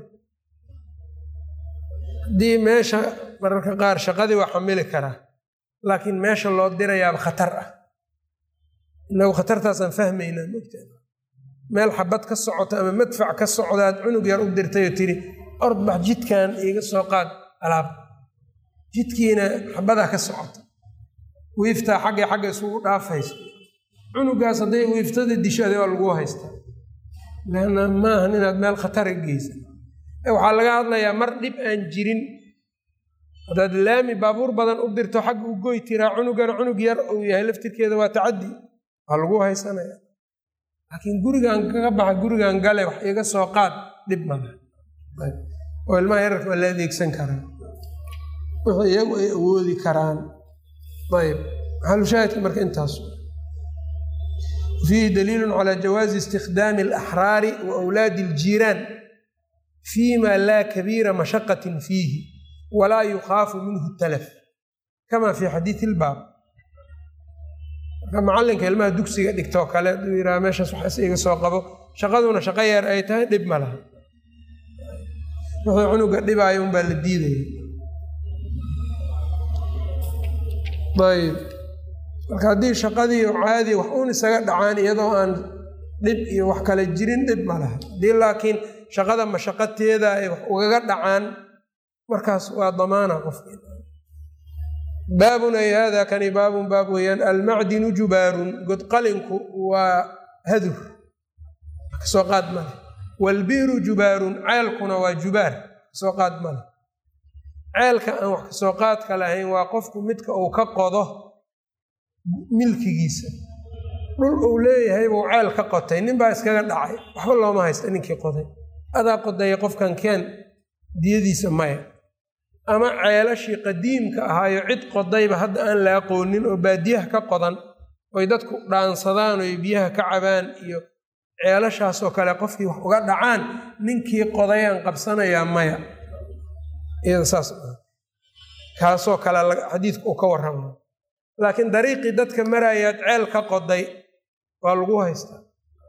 haddii meesha mararka qaar shaqadii waa xamili karaa laakiin meesha loo dirayaaba khatar ah inagu khatartaasaan fahmaynaa mogtaa meel xabad ka socota ama madfac ka socdaad cunug yar u dirtayoo tiri ordbax jidkan iiga soo qaad alaab jidkiina xabadaa ka socota wiiftaa xaggay xagga isugu dhaafayso cunugaas hadday wiiftada disho ade waa lagu haystaa leanna maahan inaad meel khatara geysa waxaa laga hadlayaa mar dhib aan jirin haddaad laami baabuur badan u dirto xagga u goy tiraa cunugana cunug yar uu yahay laftirkeeda waa tacaddi waa lagu haysanaya laakiin gurigan kaga baxa gurigan gale wax iga soo qaad dhib mala oo ilmaha yararka waa la adeegsan karaa wixii iyagu ay awoodi karaan ayb maxalushaahidka marka intaas fiihi daliilu calى jawaazi istikdaami alaxraari wa wlaadi اljiiraan fima laa kabiira mashaqatin fiihi walaa yukhaafu minhu talaf kama fi xadiidi ilbaab marka macalinka ilmaha dugsiga dhigtoo kale aduu yiraha meeshaas waxaas iga soo qabo shaqaduna shaqo yeer ay tahay dhib ma laha wuxuu cunuga dhibaayo unbaa la diidaya ayb marka haddii shaqadii caadi wax uun isaga dhacaan iyadoo aan dhib iyo wax kale jirin dhib ma laha haddii laakiin shaqada mashaqateeda ay wax ugaga dhacaan markaas waa damaana qofki baabun ay hada kani baabun baab weeyaan almacdinu jubaarun godqalinku waa hadur kasoo qaad male waalbiru jubaarun ceelkuna waa jubaar kasoo qaad male ceelka aan wax kasoo qaadka lahayn waa qofku midka uu ka qodo milkigiisa dhul uu leeyahay buu ceel ka qotay nin baa iskaga dhacay waxba looma haysta ninkii qoday adaa qodaya qofkan keen diyadiisa maya ama ceelashii qadiimka ahaayo cid qodayba hadda aan la aqoonin oo baadiyaha ka qodan oy dadku dhaansadaan oy biyaha ka cabaan iyo ceelashaasoo kale qofkii wax uga dhacaan ninkii qodayaan qabsanayaa maya iyada saas kaasoo kale xadiidku uu ka warrama laakiin dariiqii dadka maraayaad ceel ka qoday waa lagu haystaa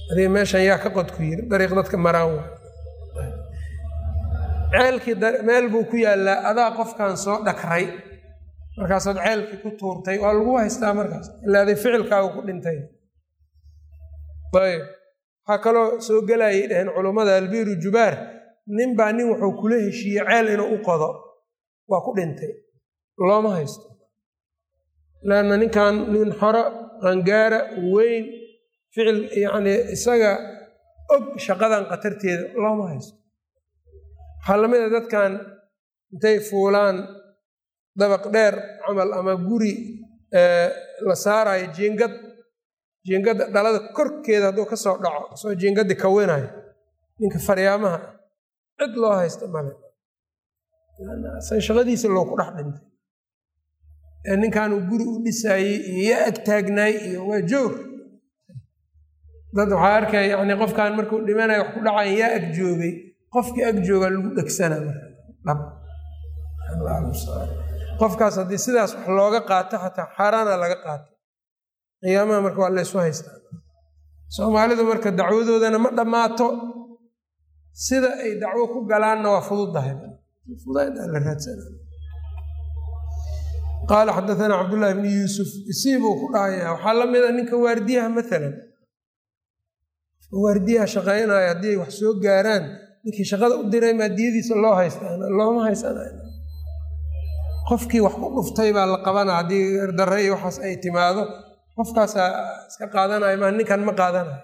adiga meeshan yaa ka qod ku yiri dariiq dadka maraan wa ceelkii meel buu ku yaallaa adaa qofkan soo dhakray markaasaad ceelkii ku tuurtay waa lagu haystaa markaas ilaa aday ficilkaagu ku dhintay ayb waxaa kaloo soo gelayay dhaheen culummada albiru jubaar nin baa nin wuxuu kula heshiiyey ceel inuu u qodo waa ku dhintay looma haysto leanna ninkan nin xoro qangaara weyn ficil yacni isaga og shaqadan khatarteeda looma haysto waxaa lamid a dadkan intay fuulaan dabaq dheer camal ama guri la saarayo jiingad jiingadda dhalada korkeeda hadduu ka soo dhaco soo jiingaddi kawinayo ninka faryaamaha cid loo haysta male san shaqadiisa loo ku dhex dhintay ee ninkanuu guri u dhisaayey iyo yaa ag taagnaay iyo waa joog dad waxaa arkaya yani qofkan markuu dhimanayo wax ku dhacayan yaa ag joogay qofkii ag joogaa lagu dhegsanaa marqofkaas haddii sidaas wax looga qaato xataa xaaraana laga qaato qiyaamaha marka waa laysu haystaa soomaalidu marka dacwadoodana ma dhammaato sida ay dacwo ku galaanna waa fududdahay la raadsana qaala xadaana cabdullaahi bni yuusuf isii buu ku dhahaya waxaa la mida ninka waardiyaha maalan waardiyaha shaqaynaya haddii ay wax soo gaaraan ninkii shaqada u diray maadiyadiisa loo haystaan looma haysanayo qofkii wax ku dhuftay baa la qabana haddii darre iyo waxaas ay timaado qofkaasaa iska qaadanayo maa ninkan ma qaadanayo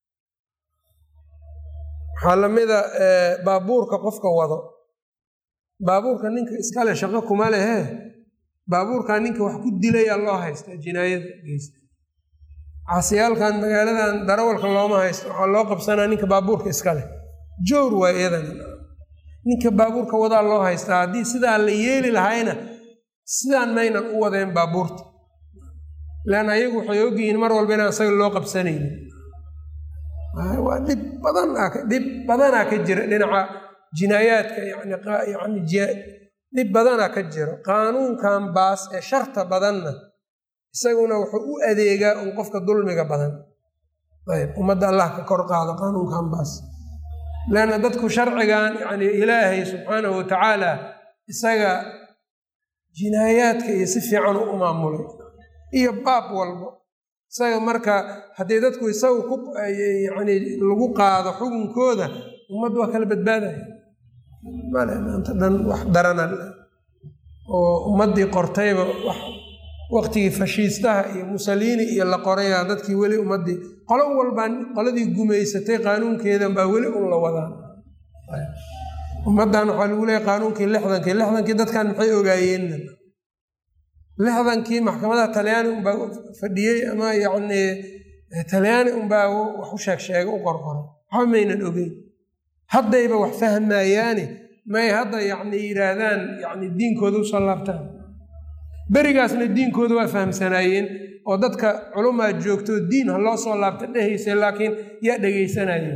waxaa lamida baabuurka qofka wado baabuurka ninka iskale shaqo kuma lehe baabuurkaa ninka wax ku dilayaa loo haystaa jinaayada geysta casiyaalkan magaaladan darawalka looma haysto waxaa loo qabsanaa ninka baabuurka iskaleh joor waa iyadana ninka baabuurka wadaa loo haystaa haddii sidaa la yeeli lahayna sidaan maynan u wadeen baabuurta leanna ayagu waxay ogyihiin mar walba inaan isaga loo qabsanaynin waa dhib badan dhib badanaa ka jira dhinaca jinaayaadka yani dhib badanaa ka jiro qaanuunkan baas ee sharta badanna isaguna wuxuu u adeegaa un qofka dulmiga badan ayb ummadda allah ka kor qaado qaanuunkan baas leanna dadku sharcigan yani ilaahay subxaanahu watacaala isaga jinaayaadka iyo si fiican u maamulay iyo baab walbo isaga marka haddii dadku isagu ku yani lagu qaado xukunkooda ummaddu waa kala badbaadaya male maanta dhan wax darana oo ummaddii qortayba wax waqtigii fashiistaha iyo musaliini iyo la qoraya dadkii weli ummaddii qolo walbaa qoladii gumaysatay qaanuunkeedan baa weli un la wadaa ummaddan waxaa lagu leeyahy qaanuunkii lixdankii lixdankii dadkan maxay ogaayeenna lixdankii maxkamadaha talyaani unbaa fadhiyey ama yacni talyaani unbaa wax u sheeg sheega u qorqoray waxba maynan ogeyn haddayba wax fahmayaani may hadda yacni yidhaahdaan yani diinkooda usoo laabtaan berigaasna diinkooda waa fahamsanaayeen oo dadka culumaa joogto diin ha loo soo laabta dhehaysa laakiin yaa dhegaysanayeen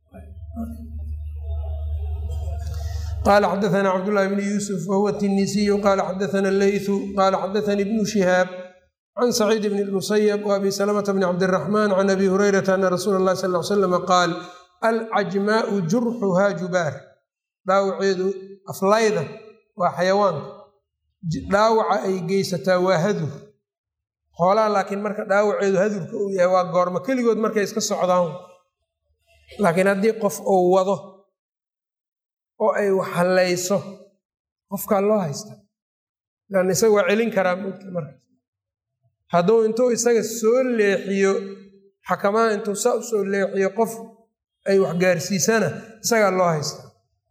qala xadaana cabdullahi bni yuusuf wahuwa tinisiyu qala xadaana leytu qala xadaanii ibnu shihaab can saciid bni lmusayab waabi salamata bni cabdiraxmaan can abi hurayrata ana rasuula اllahi sal l slama qaal alcajmaau jurxuhaa jubaar dhaawaceedu aflayda waa xayawaanka dhaawaca ay geysataa waa hadur xoolaha laakiin marka dhaawaceedu hadurka uu yahay waa goormo keligood markay iska socdaan laakiin haddii qof uu wado oo ay waxhallayso qofkaa loo haysta lan isaga waa celin karaa mogta markaas hadduu intuu isaga soo leexiyo xakamaha intuu saa u soo leexiyo qof ay waxgaarsiisana isagaa loo haysta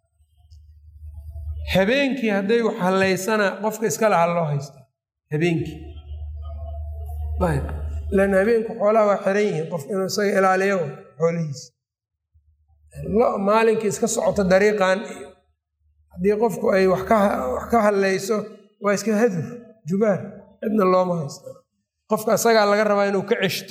habeenkii hadday wax hallaysana qofka iska laha loo haysta habeenkii ayb lan habeenku xoolaha waa xiran yihiin qof inuu isaga ilaaliyo xoolihiisa maalinkii iska socoto dariiqan iyo haddii qofku ay wax ka hallayso waa iska hadur jubaar cidna looma haysta qofka isagaa laga rabaa inuu ka ceshto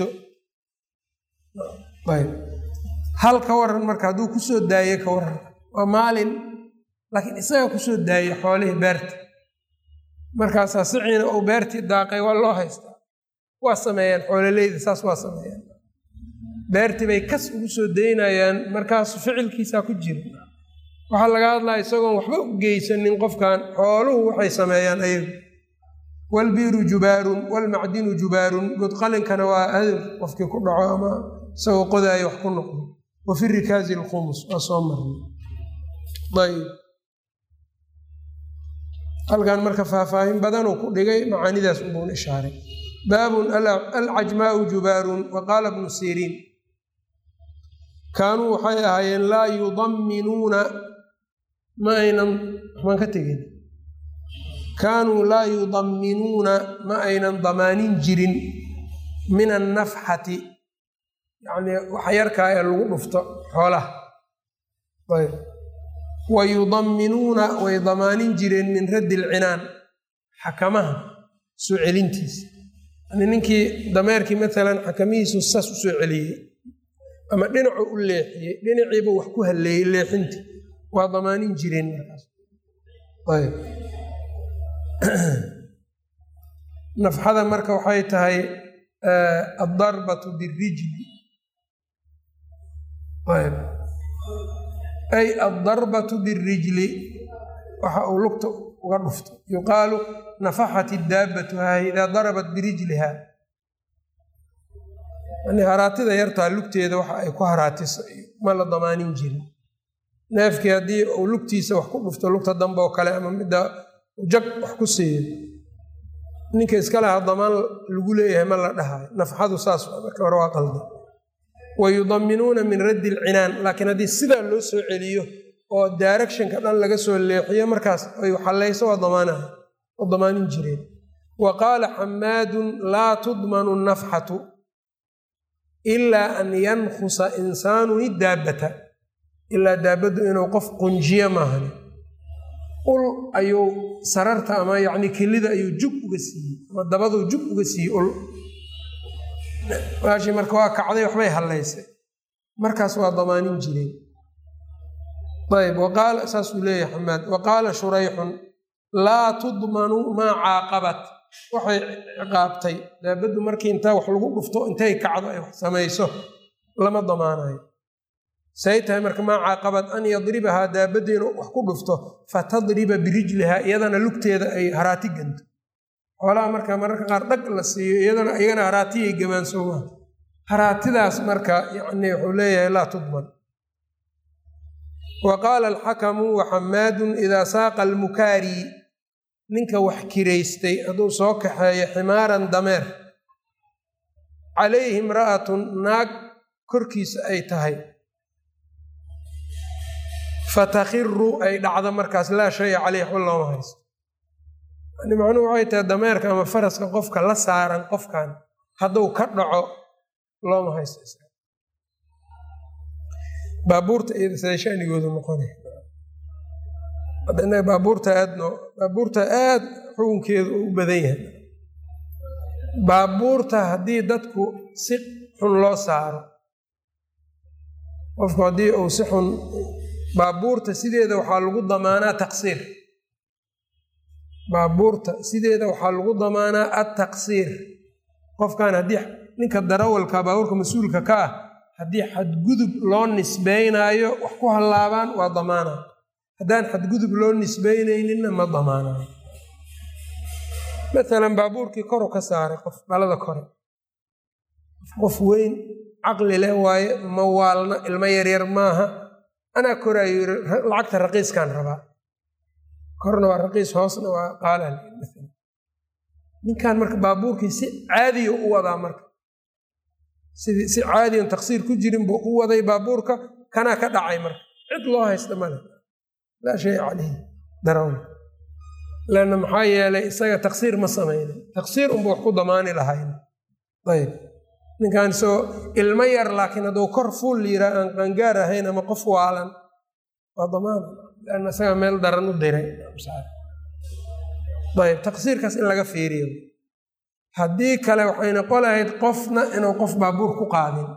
ayb hal ka waran marka hadduu kusoo daayo ka waran waa maalin laakiin isagaa kusoo daayay xoolihii beerta markaasaa siciina uu beertii daaqay waa loo haystaa waa sameeyaan xoololeyda saas waa sameeyaan beertii bay kas ugu soo daynayaan markaas ficilkiisaa ku jira waxaa laga hadlaya isagoon waxba u geysanin qofkan xooluhu waxay sameeyaan ayagu walbiiru jubaarun walmacdinu jubaarun godqalinkana waa hadal qofkii ku dhaco ama isagoo qodaaya wax ku noqdo wa fi rikaazi alkhumus waa soo marnay ayb halkan marka faahfaahin badanuu ku dhigay macaanidaas ubuun ishaaray baabun alcajmaau jubaarun wa qaala bnu siriin kaanuu waxay ahaayeen laa yudamminuuna ma aynan waxbaan ka tegin kaanuu laa yudamminuuna ma aynan damaanin jirin min annafxati yacnii wax yarkaa ee lagu dhufto xoolaha ayb wa yudamminuuna way damaanin jireen min raddi alcinaan xakamaha soo celintiisa yani ninkii dameerkii maalan xakamihiisu sas u soo celiyey ama dhinacu u leexiyey dhinaciiba wax ku halleeyey leexintii waa damaanin jireen markaas ayb nafxada marka waxay tahay addarbatu birijli ayb ay addarbatu birijli waxa uu lugta uga dhufto yuqaalu nafaxat idaabbatu haa idaa darabat birijliha yani haraatida yartaa lugteeda waxa ay ku haraatiso ma la damaanin jirin neefkii haddii uu lugtiisa wax ku dhufto lugta dambe oo kale ama midda jag wax ku siiyo ninka iska lahaa damaan lagu leeyahay ma la dhahayo nafxadu saas marka hore waa qalda wa yudamminuuna min raddi alcinaan laakiin haddii sidaa loo soo celiyo oo directionka dhan laga soo leexiyo markaas ay xallayso waa damaanaha oo damaanin jireen wa qaala xamaadun laa tudmanu nafxatu ilaa an yankhusa insaanun idaabbata ilaa daabaddu inuu qof qunjiyo maahani ul ayuu sararta ama yacni kelida ayuu jug uga siiyey ama dabaduu jug uga siiyey ul maashii marka waa kacday waxbay hallaysay markaas waa damaanin jireen ayb waqaala saasuu leeyahay xamaad wa qaala shurayxun laa tudmanu maa caaqabat waxay ciqaabtay daabaddu markii intaa wax lagu dhufto intay kacdo ay wax samayso lama damaanayo say tahay marka maa caaqabad an yadribahaa daabadda inuu wax ku dhufto fatadriba birijlihaa iyadana lugteeda ay haraati ganto xoolaha marka mararka qaar dhag la siiyo iyadana iyagana haraatiyay gabaansooma haraatidaas marka yani wuxuu leeyahay laa tudman wa qaala alxakamu wa xamaadun idaa saaqa almukaari ninka wax kiraystay hadduu soo kaxeeyo ximaaran dameer calayhi imra'atun naag korkiisa ay tahay fatakhiru ay dhacdo markaas laa shaya caleyh waxba looma haysto yani macnuhu waxay tahay dameerka ama faraska qofka la saaran qofkan hadduu ka dhaco looma haysto baabuurta iyada siday shanigoodu noqonay baabuurta aadno baabuurta aad xukunkeedu u badan yahay baabuurta haddii dadku si xun loo saaro qofku haddii uu si xun baabuurta sideeda waxaa lagu damaanaa taqsiir baabuurta sideeda waxaa lagu damaanaa attaqsiir qofkan haddii ninka darawalka baabuurka mas-uulka ka ah haddii xadgudub loo nisbeynaayo wax ku hallaabaan waa damaana haddaan xadgudub loo nisbeynayninna ma damaanayo maalan baabuurkii koru ka saaray qof dhalada kore qof weyn caqli leh waaye ma waalna ilmo yaryar maaha anaa koraayo yiri lacagta raqiiskaan rabaa korna waa raqiis hoosna waa qaalaal ninkan marka baabuurkii si caadiya u wadaa marka sidii si caadiyan taqsiir ku jirin buu u waday baabuurka kanaa ka dhacay marka cid loo haysta male laa shay caleyhi darawna lanna maxaa yeelay isaga taqsiir ma samaynin taqsiir unba wax ku damaani lahayn ayb ninkan isagoo ilmo yar laakiin hadduu kor fuul yiraa aan qaangaar ahayn ama qof waalan waa damaana lanna isaga meel daran u diray ayb taqsiirkaas in laga fiiriyo haddii kale waxay noqon lahayd qofna inuu qof baabuur ku qaadin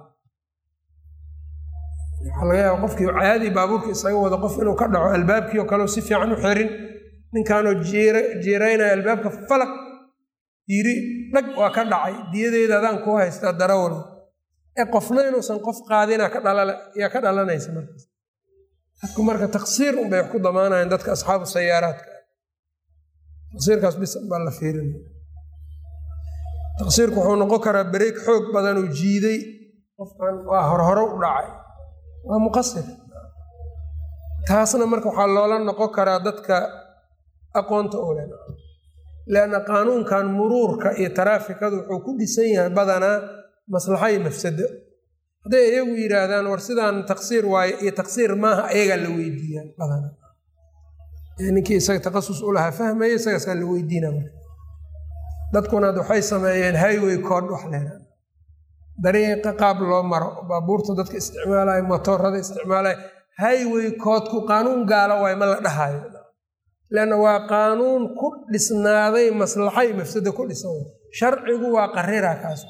waxaa laga yaaba qofkii caadi baabuurka isaga wado qof inuu ka dhaco albaabkii oo kaleo si fiican u xirin ninkaanoo jiiraynaya albaabka falaq yiri dhag waa ka dhacay diyadeeda adaan kuu haystaa darawal ee qofna inuusan qof qaadina yaa ka dhalanaysa markaas dadku marka taqsiir unbay wax ku damaanayan dadka asxaabu sayaaraadka taqsiirkaas bis baa la fiirinaya taqsiirku wuxuu noqon karaa bareeg xoog badanoo jiiday qofkan waa horhore u dhacay waa muqasir taasna marka waxaa loola noqon karaa dadka aqoonta u leh leanna qaanuunkan muruurka iyo taraafikadu wuxuu ku dhisan yahay badanaa maslaxa iyo mafsado hadday iyagu yidhaahdaan war sidaan taqsiir waayo iyo taqsiir maaha ayagaa la weydiiyaa badanaa ninkii isaga taqasus u lahaa fahmaya isagaasaa la weydiina marka dadkuna ad waxay sameeyeen highway code wax leedaa dariiqa qaab loo maro baabuurta dadka isticmaalaya motoorada isticmaalaya highway coodku qaanuun gaala waay ma la dhahayo leanna waa qaanuun ku dhisnaaday maslaxa iyo mafsado ku dhisan way sharcigu waa qarira kaas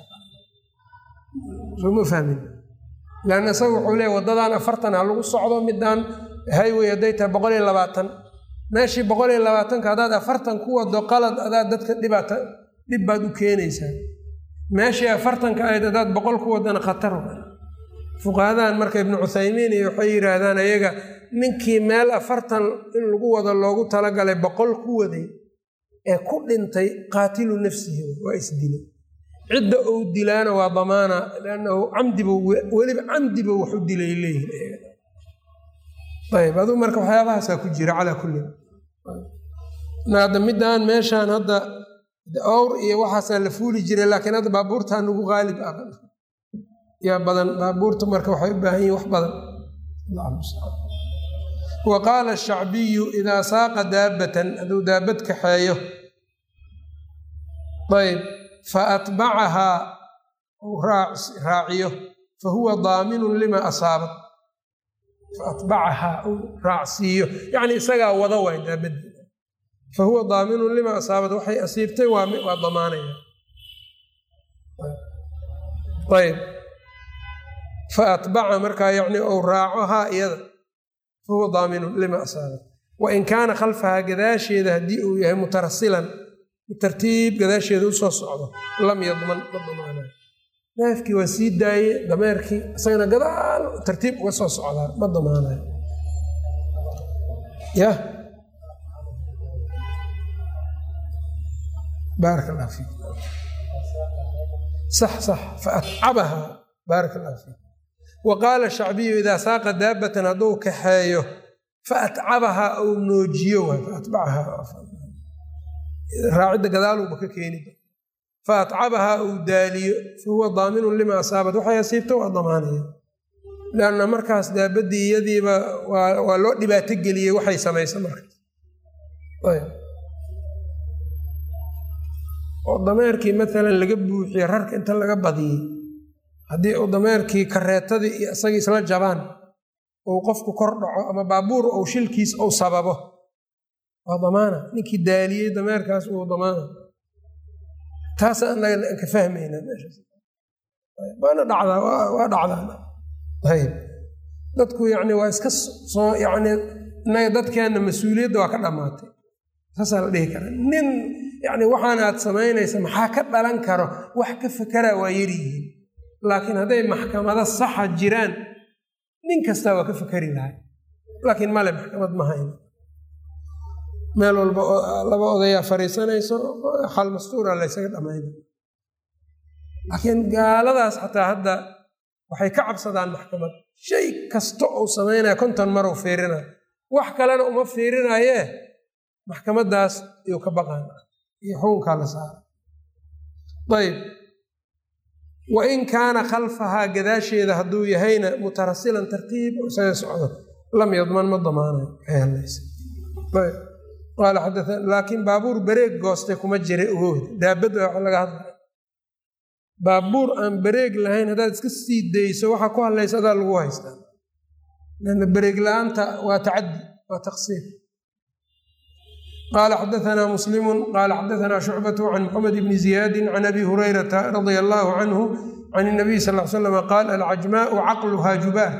sooma fahmin leanna isaga wuxuu leeya waddadan afartan ha lagu socdo midaan highway hadday tahay boqol iyo labaatan meeshii boqol iyo labaatanka haddaad afartan ku wado qalad adaad dadka dhibaata dhib baad u keenaysaa meeshii afartanka ahayd haddaad boqol ku wadana khatar fuqahadahan marka ibnu cuthaymiin iyo waxay yidhaahdaan ayaga ninkii meel afartan in lagu wado loogu talagalay boqol ku waday ee ku dhintay qaatilu nafsihi waa isdilay cidda uu dilaana waa damaana lannahu camdiba weliba camdiba wax u dilay leeyihin ayb aduu marka waxyaabahaasaa ku jira calaa kulli hadda midaan meeshaan hadda owr iyo waxaasaa la fuuli jiray laakiin hadda baabuurtaa nagu qaalib ah yaa badan baabuurta marka waxay u baahan yihin wax badan wa qaala ashacbiyu idaa saaqa daabatan hadduu daabad kaxeeyo ayb fa atbacahaa uu raaciyo fa huwa daaminun lima asaabat fa atbacahaa uu raacsiiyo yacni isagaa wada waay daabaddi fa huwa daaminun lima asaabat waxay asiibtay waa damaanaya ayb fa atbaca markaa yacni ou raaco haa iyada fa huwa daaminun lima asaabat wa in kaana khalfahaa gadaasheeda haddii uu yahay mutarasilan tartiib gadaasheeda usoo socdo lam yadman ma damaanayo neefkii waa sii daaye dameerkii isagana gadaal tartiib uga soo socdaa ma damaanayo yah baaraka allah fiik sax sax fa atcabahaa baaraka allah fiik wa qaala shacbiyu idaa saaqa daabatan hadduu kaxeeyo fa atcabahaa ou noojiyo waay fa atbacahaa raacidda gadaaluuba ka keeni fa atcabahaa uu daaliyo fa huwa daaminun lima asaabat waxay asiibta waa damaanaya leanna markaas daabaddii iyadiiba waa loo dhibaato geliyey waxay samaysa markaas oo dameerkii maalan laga buuxiye rarka inta laga badiyey haddii uu dameerkii kareetadii iyo isagii isla jabaan ou qofku kor dhaco ama baabuur ou shilkiis ou sababo waa damaana ninkii daaliyey dameerkaas uu damaana taasa anaga ka fahmayna waana dhacdaa waa dhacdaa ayb dadku yani waa iska soo yani inaga dadkeenna mas-uuliyadda waa ka dhammaatay saasaa la dhihi karaa nin yani waxaana aad samaynaysa maxaa ka dhalan karo wax ka fekeraa waa yaryihiin laakiin hadday maxkamado saxa jiraan nin kastaa waa ka fekeri lahay laakiin male maxkamad ma hayno meel walba laba odayaa fariisanayso xal mastuura laysaga dhamayna laakiin gaaladaas xataa hadda waxay ka cabsadaan maxkamad shay kasta uu samaynaya konton maruu fiirinayo wax kalena uma fiirinayee maxkamaddaas iyuu ka baqaan iyo xukunkaa la saara ayb wa in kaana khalfahaa gadaasheeda hadduu yahayna mutarasilan tartiib isaga socdo lam yadman ma damaanayo laakiin baabuur bareeg goostay kuma jira ogood daabadda wax laga hadlay baabuur aan bareeg lahayn haddaad iska sii dayso waxaa ku hadlaysa adaa lagu haystaa lanna bareeg la-aanta waa tacaddi waa taqsiir qaala xadaanaa muslimu qaala xadaanaa shucbatu can maxamed bni ziyaadin can abi hurayrata radia allaahu canhu can inabiy sal l slam qaal alcajmaau caqluhaa jubaar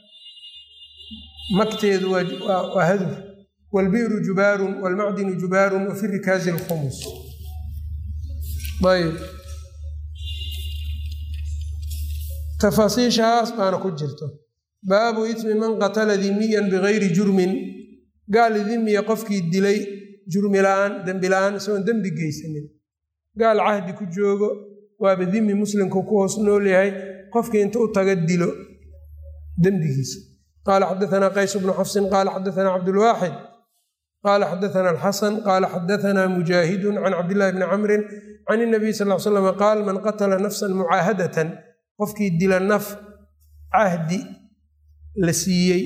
magteedu waa hadur wlbiru jubaaru wlmacdinu jubaaru wafi rikaazi lkhumus ayb tafaasiishaas baana ku jirto baabu ismi man qatala dimiyan bigayri jurmin gaal dimiya qofkii dilay jurmi la-aan dembi la-aan isagoon dembi geysanin gaal cahdi ku joogo waaba dimi muslimku ku hoos nool yahay qofkii inta u taga dilo dembigiisa qaala xadaanaa qays bnu xafsin qaala xadaanaa cabdulwaaxid qaala xadaanaa alxasan qaala xadaanaa mujaahidun can cabdillahi bni camrin can inabiy sal l slam qaal man qatala nafsan mucaahadatan qofkii dila naf cahdi la siiyey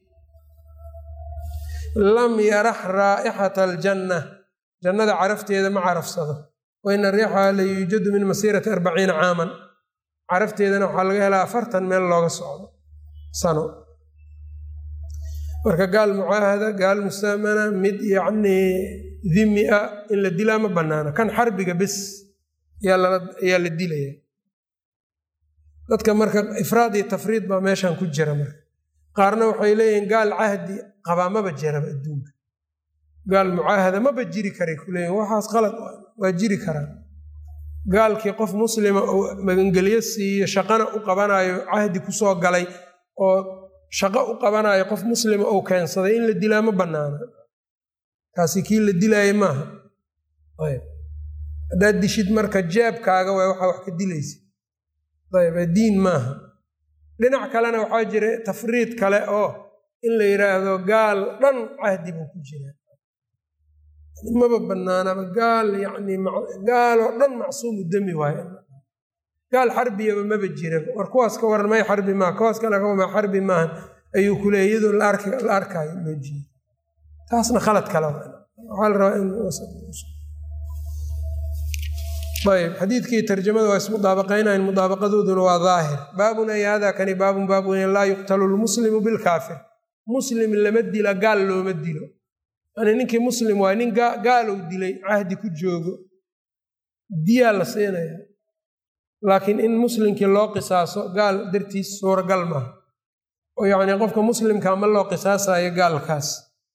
lam yarax raa'ixata aljanna jannada carafteeda ma carafsado wa ina riixaha la yuujadu min masiirati arbaciina caaman carafteedana waxaa laga helaa afartan meel looga socdo sano marka gaal mucaahada gaal mustaamana mid yacnii dimi a in la dilaa ma bannaana kan xarbiga bes ayaa la dilaya dadka marka ifraad iyo tafriid baa meeshan ku jira marka qaarna waxay leeyihiin gaal cahdi qabaa maba jiraba adduunka gaal mucaahada maba jiri karay ku leeyihin waxaas qalad waa jiri karaa gaalkii qof muslima oo magangelyo siiyo shaqana u qabanayo cahdi kusoo galay oo shaqo u qabanayo qof muslima ou keensaday in la dilaa ma bannaana kaasi kii la dilaaye maaha ayb haddaad dishid marka jeebkaaga waa waxaa wax ka dilaysa ayb diin maaha dhinac kalena waxaa jira tafriid kale oo in la yidhaahdo gaal dhan cahdi buu ku jiraa maba bannaanaba gaal yani gaaloo dhan macsuumu demi waayo gaal xarbiyaba maba jiraba war kuwaas ka waran may xarbi maaha kuwaas kale kama xarbi maahan ayuu ku leeyay iyadoo la arkaayo loo jeedo taasna khalad kale waxaa la rabaa in ayb xadiidkii tarjamada waa ismudaabaqaynayn mudaabaqadooduna waa daahir baabun ay hada kani baabun baab weyn laa yuqtalu lmuslimu bilkaafir muslim lama dila gaal looma dilo yani ninkii muslim waa nin gaalow dilay cahdi ku joogo diyaa la siinaya laakiin in muslimkii loo qisaaso gaal dartiis suuragal maaha oo yacni qofka muslimka ma loo qisaasayo gaalkaas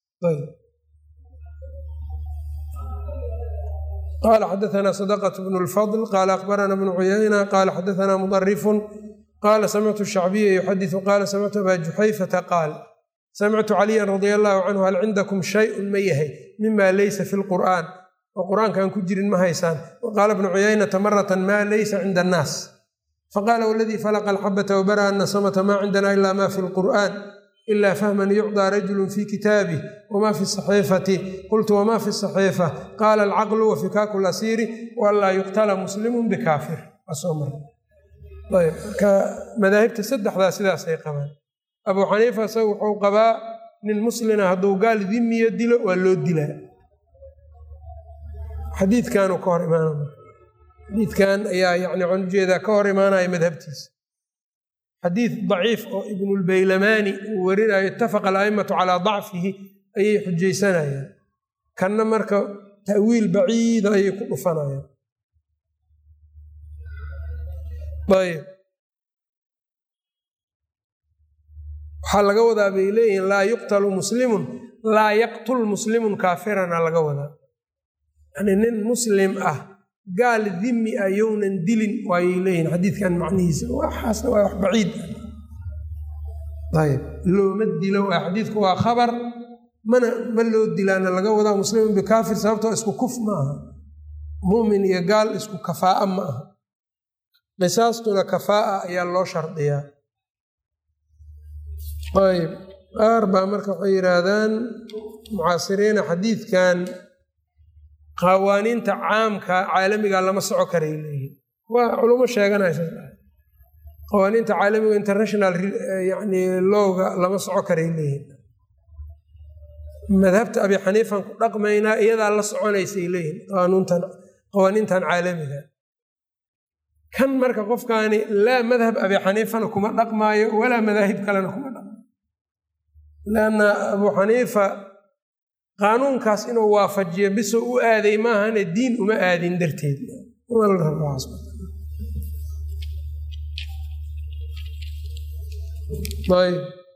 qala xadaana sadaqة bn اlfضl qala akbarana bnu cuyayna qala xadaana mudarifun qala samictu shacbiya yuxadiثu qala samictu aba juxayfata qaal samictu caliya radia allahu canhu hal cindakum shayun ma yahay mima laysa fi lqur'an oo qur'aankaan ku jirin ma haysaan waqaala bnu cuyaynata marata ma laysa cinda annaas faqala wladii falaqa alxabata wbara ana samata ma cindana ila ma fi lqur'an ila fahman yucطى rajulu fi kitaabih wma fi saxiifati qultu wma fi saxiifa qaala alcaqlu wafikaaku lasiiri waanlaa yuqtala muslimu bikaafir marka madaahibta saddexdaa sidaasay qabaan abuu xaniifa isaga wuxuu qabaa nin muslina hadduu gaal dimiya dilo waa loo dilaa xadiidkanuu ka hor imaanay xadiidkan ayaa yani waxaan ujeedaa ka hor imaanaya madhabtiisa xadiid daciif oo ibnulbaylamaani uu warinayo itafaqa ala'immatu calaa dacfihi ayay xujaysanayaan kanna marka ta'wiil baciida ayay ku dhufanayaan ayb waxaa laga wadaa bay leeyihiin laa yuqtalu muslimun laa yaqtul muslimun kaafirana laga wadaa yani nin muslim ah gaal dimi ah yownan dilin waayay leeyihin xadiidkan macnihiisa waxaasna waa wax baciid ayb looma dilo waa xadiidku waa khabar mana ma loo dilaana laga wadaa muslimun bikaafir sababtoo isku kuf ma aha mumin iyo gaal isku kafaa'a ma aha qisaastuna kafaa'a ayaa loo shardiyaa ayb qaar baa marka waxay yidhaahdaan mucaasiriina xadiidkan qawaaniinta caamka caalamiga lama soco karay leeyihin waa culummo sheeganaysa qawaaniinta caalamiga international yani lowga lama soco karay leeyihin madhabta abi xaniifan ku dhaqmaynaa iyadaa la soconaysay leeyihin qaanuuntan qawaaniintan caalamiga kan marka qofkaani laa madhab abi xaniifana kuma dhaqmaayo walaa madaahib kalena kuma dhaqmaayo lanna abuu xaniifa qaanuunkaas inuu waafajiyo bisoo u aaday maahane diin uma aadin darteed ayb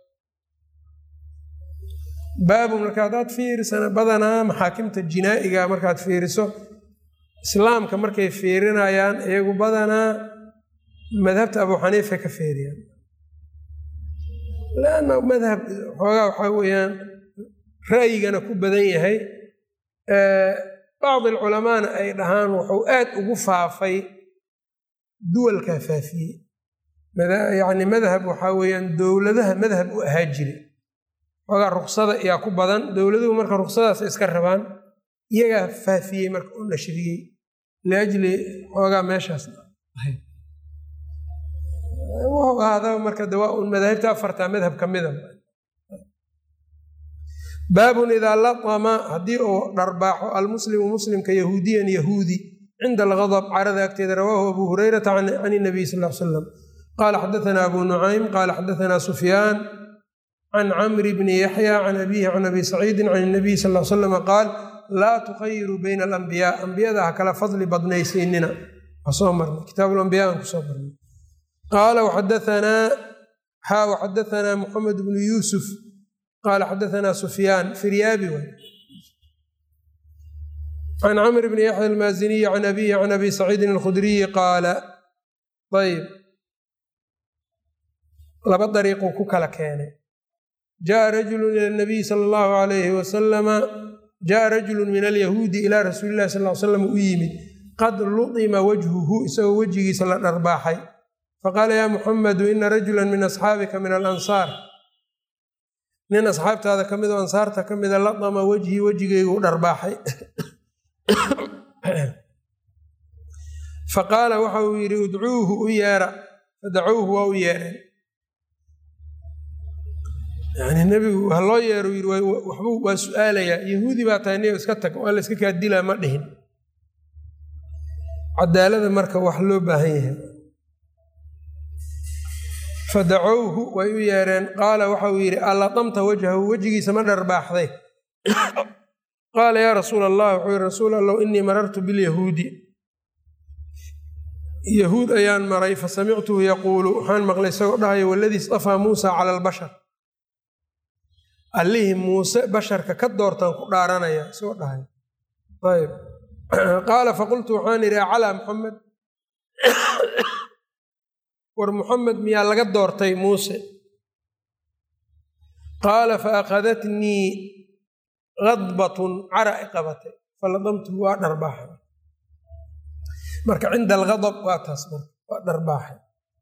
baabu marka haddaad fiirisana badanaa maxaakimta jinaa'iga markaad fiiriso islaamka markay fiirinayaan iyagu badanaa madhabta abu xaniifa ka feeriyaan lanna madhab xoogaa waxaa weeyaan ra'yigana ku badan yahay bacdi alculamaana ay dhahaan wuxuu aad ugu faafay duwalkaa faafiyey yacni madhab waxaa weeyaan dowladaha madhab u ahaa jire xoogaa ruksada ayaa ku badan dowladuhu marka ruksadaas iska rabaan iyagaa faafiyey marka u nashriyey liajli xoogaa meeshaas wuxuu ahaadaba marka dawaa un madaahibta afartaa madhab ka mida baabun idaa latama haddii uu dharbaaxo almuslimu muslimka yahuudiyan yahuudi cinda algadab carada agteeda rawaahu abu hurayrata can inabiy sal l salam qaala xadaana abu nucaym qaala xadaana sufyaan can camri bni yaxya can abihi can abi saciidin can inabiy sal l salama qaal laa tukhayiru bayna alambiyaa ambiyada ha kala fadli badnaysiinina soo marnay kitaabulambiya aan kusoo marnay qaala waxadaanaa xaa waxadaanaa muxamed bnu yuusuf qaala xadaanaa sufyaan firyaabi waay can camr bni yaxya almaaziniyi can abihi can abi saciidin alkhudriyi qaala ayb laba dariiquu ku kala keenay jaءa rajulu ila nabiyi sala allahu alayhi wasalama jaءa rajulu min alyahuudi ilaa rasuuli illahi sal l slam u yimid qad luطima wajhuhu isagoo wejigiisa la dharbaaxay faqaala yaa muxamedu ina rajula min asxaabika min alansaar nin asxaabtaada ka mid oo ansaarta ka mida latama wejhii wejigaygu dharbaaxay faqaala waxa uu yidhi udcuuhu u yeera fadacuuhu waa u yeereen yani nebigu ha loo yeero yidhi waxbuu waa su-aalayaa yahuudi baa tahay niyo iska tag waa la iska kaa dilaa ma dhihin cadaalada marka wax loo baahan yahay fadacowhu way u yeereen qaala waxa uu yidhi allatamta wajhahu wejigiisa ma dharbaaxday qaala yaa rasuul allah wuxuu yihi rasuul allow inii marartu bilyahuudi yahuud ayaan maray fasamictuhu yaquulu waxaan maqlay isagoo dhahayo waladii istafaa muusa cala albashar allihii muuse basharka ka doortaan ku dhaaranaya isagoo dhahay ayb qaala faqultu waxaan idhi acalaa muxamed war muxamed miyaa laga doortay muuse qaala faakhadatnii kadbatun cara i qabatay faladamtuhu waa dharbaaxay marka cinda algadab waa taas marka waa dharbaaxay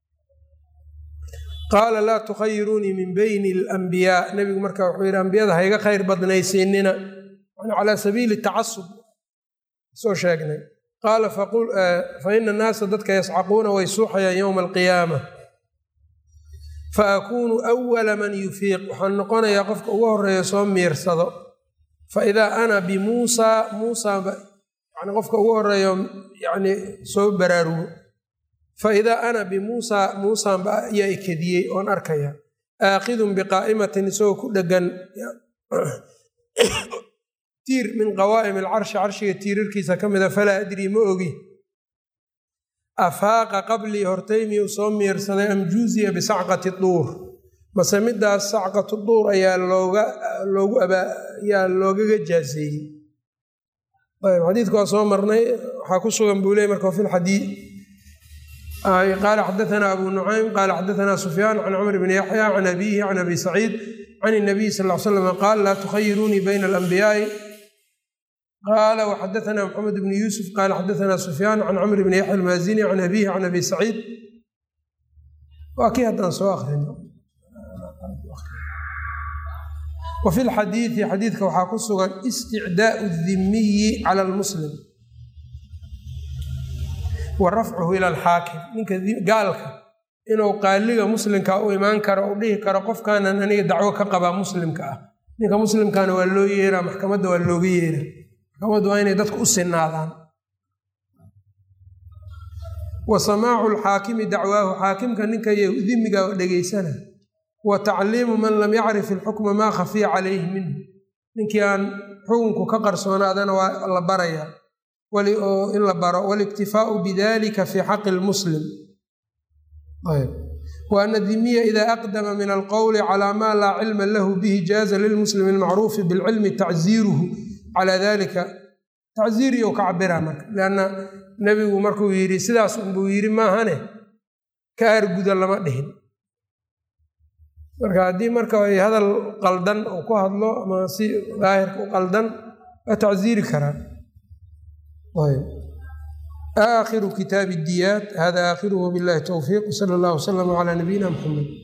qaala laa tukhayiruunii min bayni alambiyaa nebigu marka wuxuu yidhi ambiyada hayga khayr badnaysiinina calaa sabiili tacasub soo sheegnay qaala fa ina annaasa dadka yascaquuna way suuxayaan yowma alqiyaama fa akuunu awala man yufiiq waxaan noqonayaa qofka ugu horeeya soo miirsado fa idaa ana bimuusaa muusaa yani qofka ugu horeeyo yani soo baraarugo fa idaa ana bimuusaa muusaanba ayaa ikediyey oon arkaya aakidun biqaa'imatin isagoo ku dhegan tiir min qawaa'im alcarshi carshiga tiirarkiisa ka mida falaa adrii ma ogi afaaqa qablii hortay miyuu soo miirsaday am juuziya bisacqati duur mase midaas sacqatu duur ayaa looga loogu ayaa loogaga jaaseeyey ayb xadiidku waa soo marnay waxaa ku sugan buu ley marka fi lxadiid qaala xadaana abu nucaym qaala xadaana sufyaan can camr bni yaxya can abiihi can abi saciid can inabiy sal l slam qaal laa tukhayiruunii bayna alambiyaai qaala waxadaana maxamed bni yuusuf qaala xadaana sufyaan can camr bni yaxya almaazini can abiihi can abi saciid waa kii haddaan soo akrino wa fi lxadiidi xadiidka waxaa ku sugan isticdaau dimiyi cala almuslim wa rafcuhu ila alxaakim ninka gaalka inuu qaaliga muslimka u imaan karo u dhihi karo qofkaanan aniga dacwo ka qabaa muslimka ah ninka muslimkana waa loo yeeraa maxkamadda waa looga yeera maxkamaddu waa inay dadku u sinaadaan wa samaacu lxaakimi dacwaahu xaakimka ninka dimiga dhegeysana wa tacliimu man lam yacrif ilxukma maa khafiya calayhi minhu ninkii aan xukunku ka qarsoonaadana waa la barayaa oo in la baro waliktifaau bidalika fi xaqi lmuslim wa ana dimiya ida aqdama min alqowli calaa maa laa cilma lahu bihi jaaza lilmuslimi almacruufi bilcilmi tacziiruhu calaa dalika tacziiriyo ka cabira marka lanna nebigu markuu yidhi sidaas unbuu yidhi maahane ka aarguda lama dhihin marka haddii marka ay hadal qaldan uu ku hadlo ama si daahirka u qaldan waa tacziiri karaa aakhiru kitaabi diyaat hada aakhiruhu billahi towfiiq sala allah waslama calaa nabiyina muxamed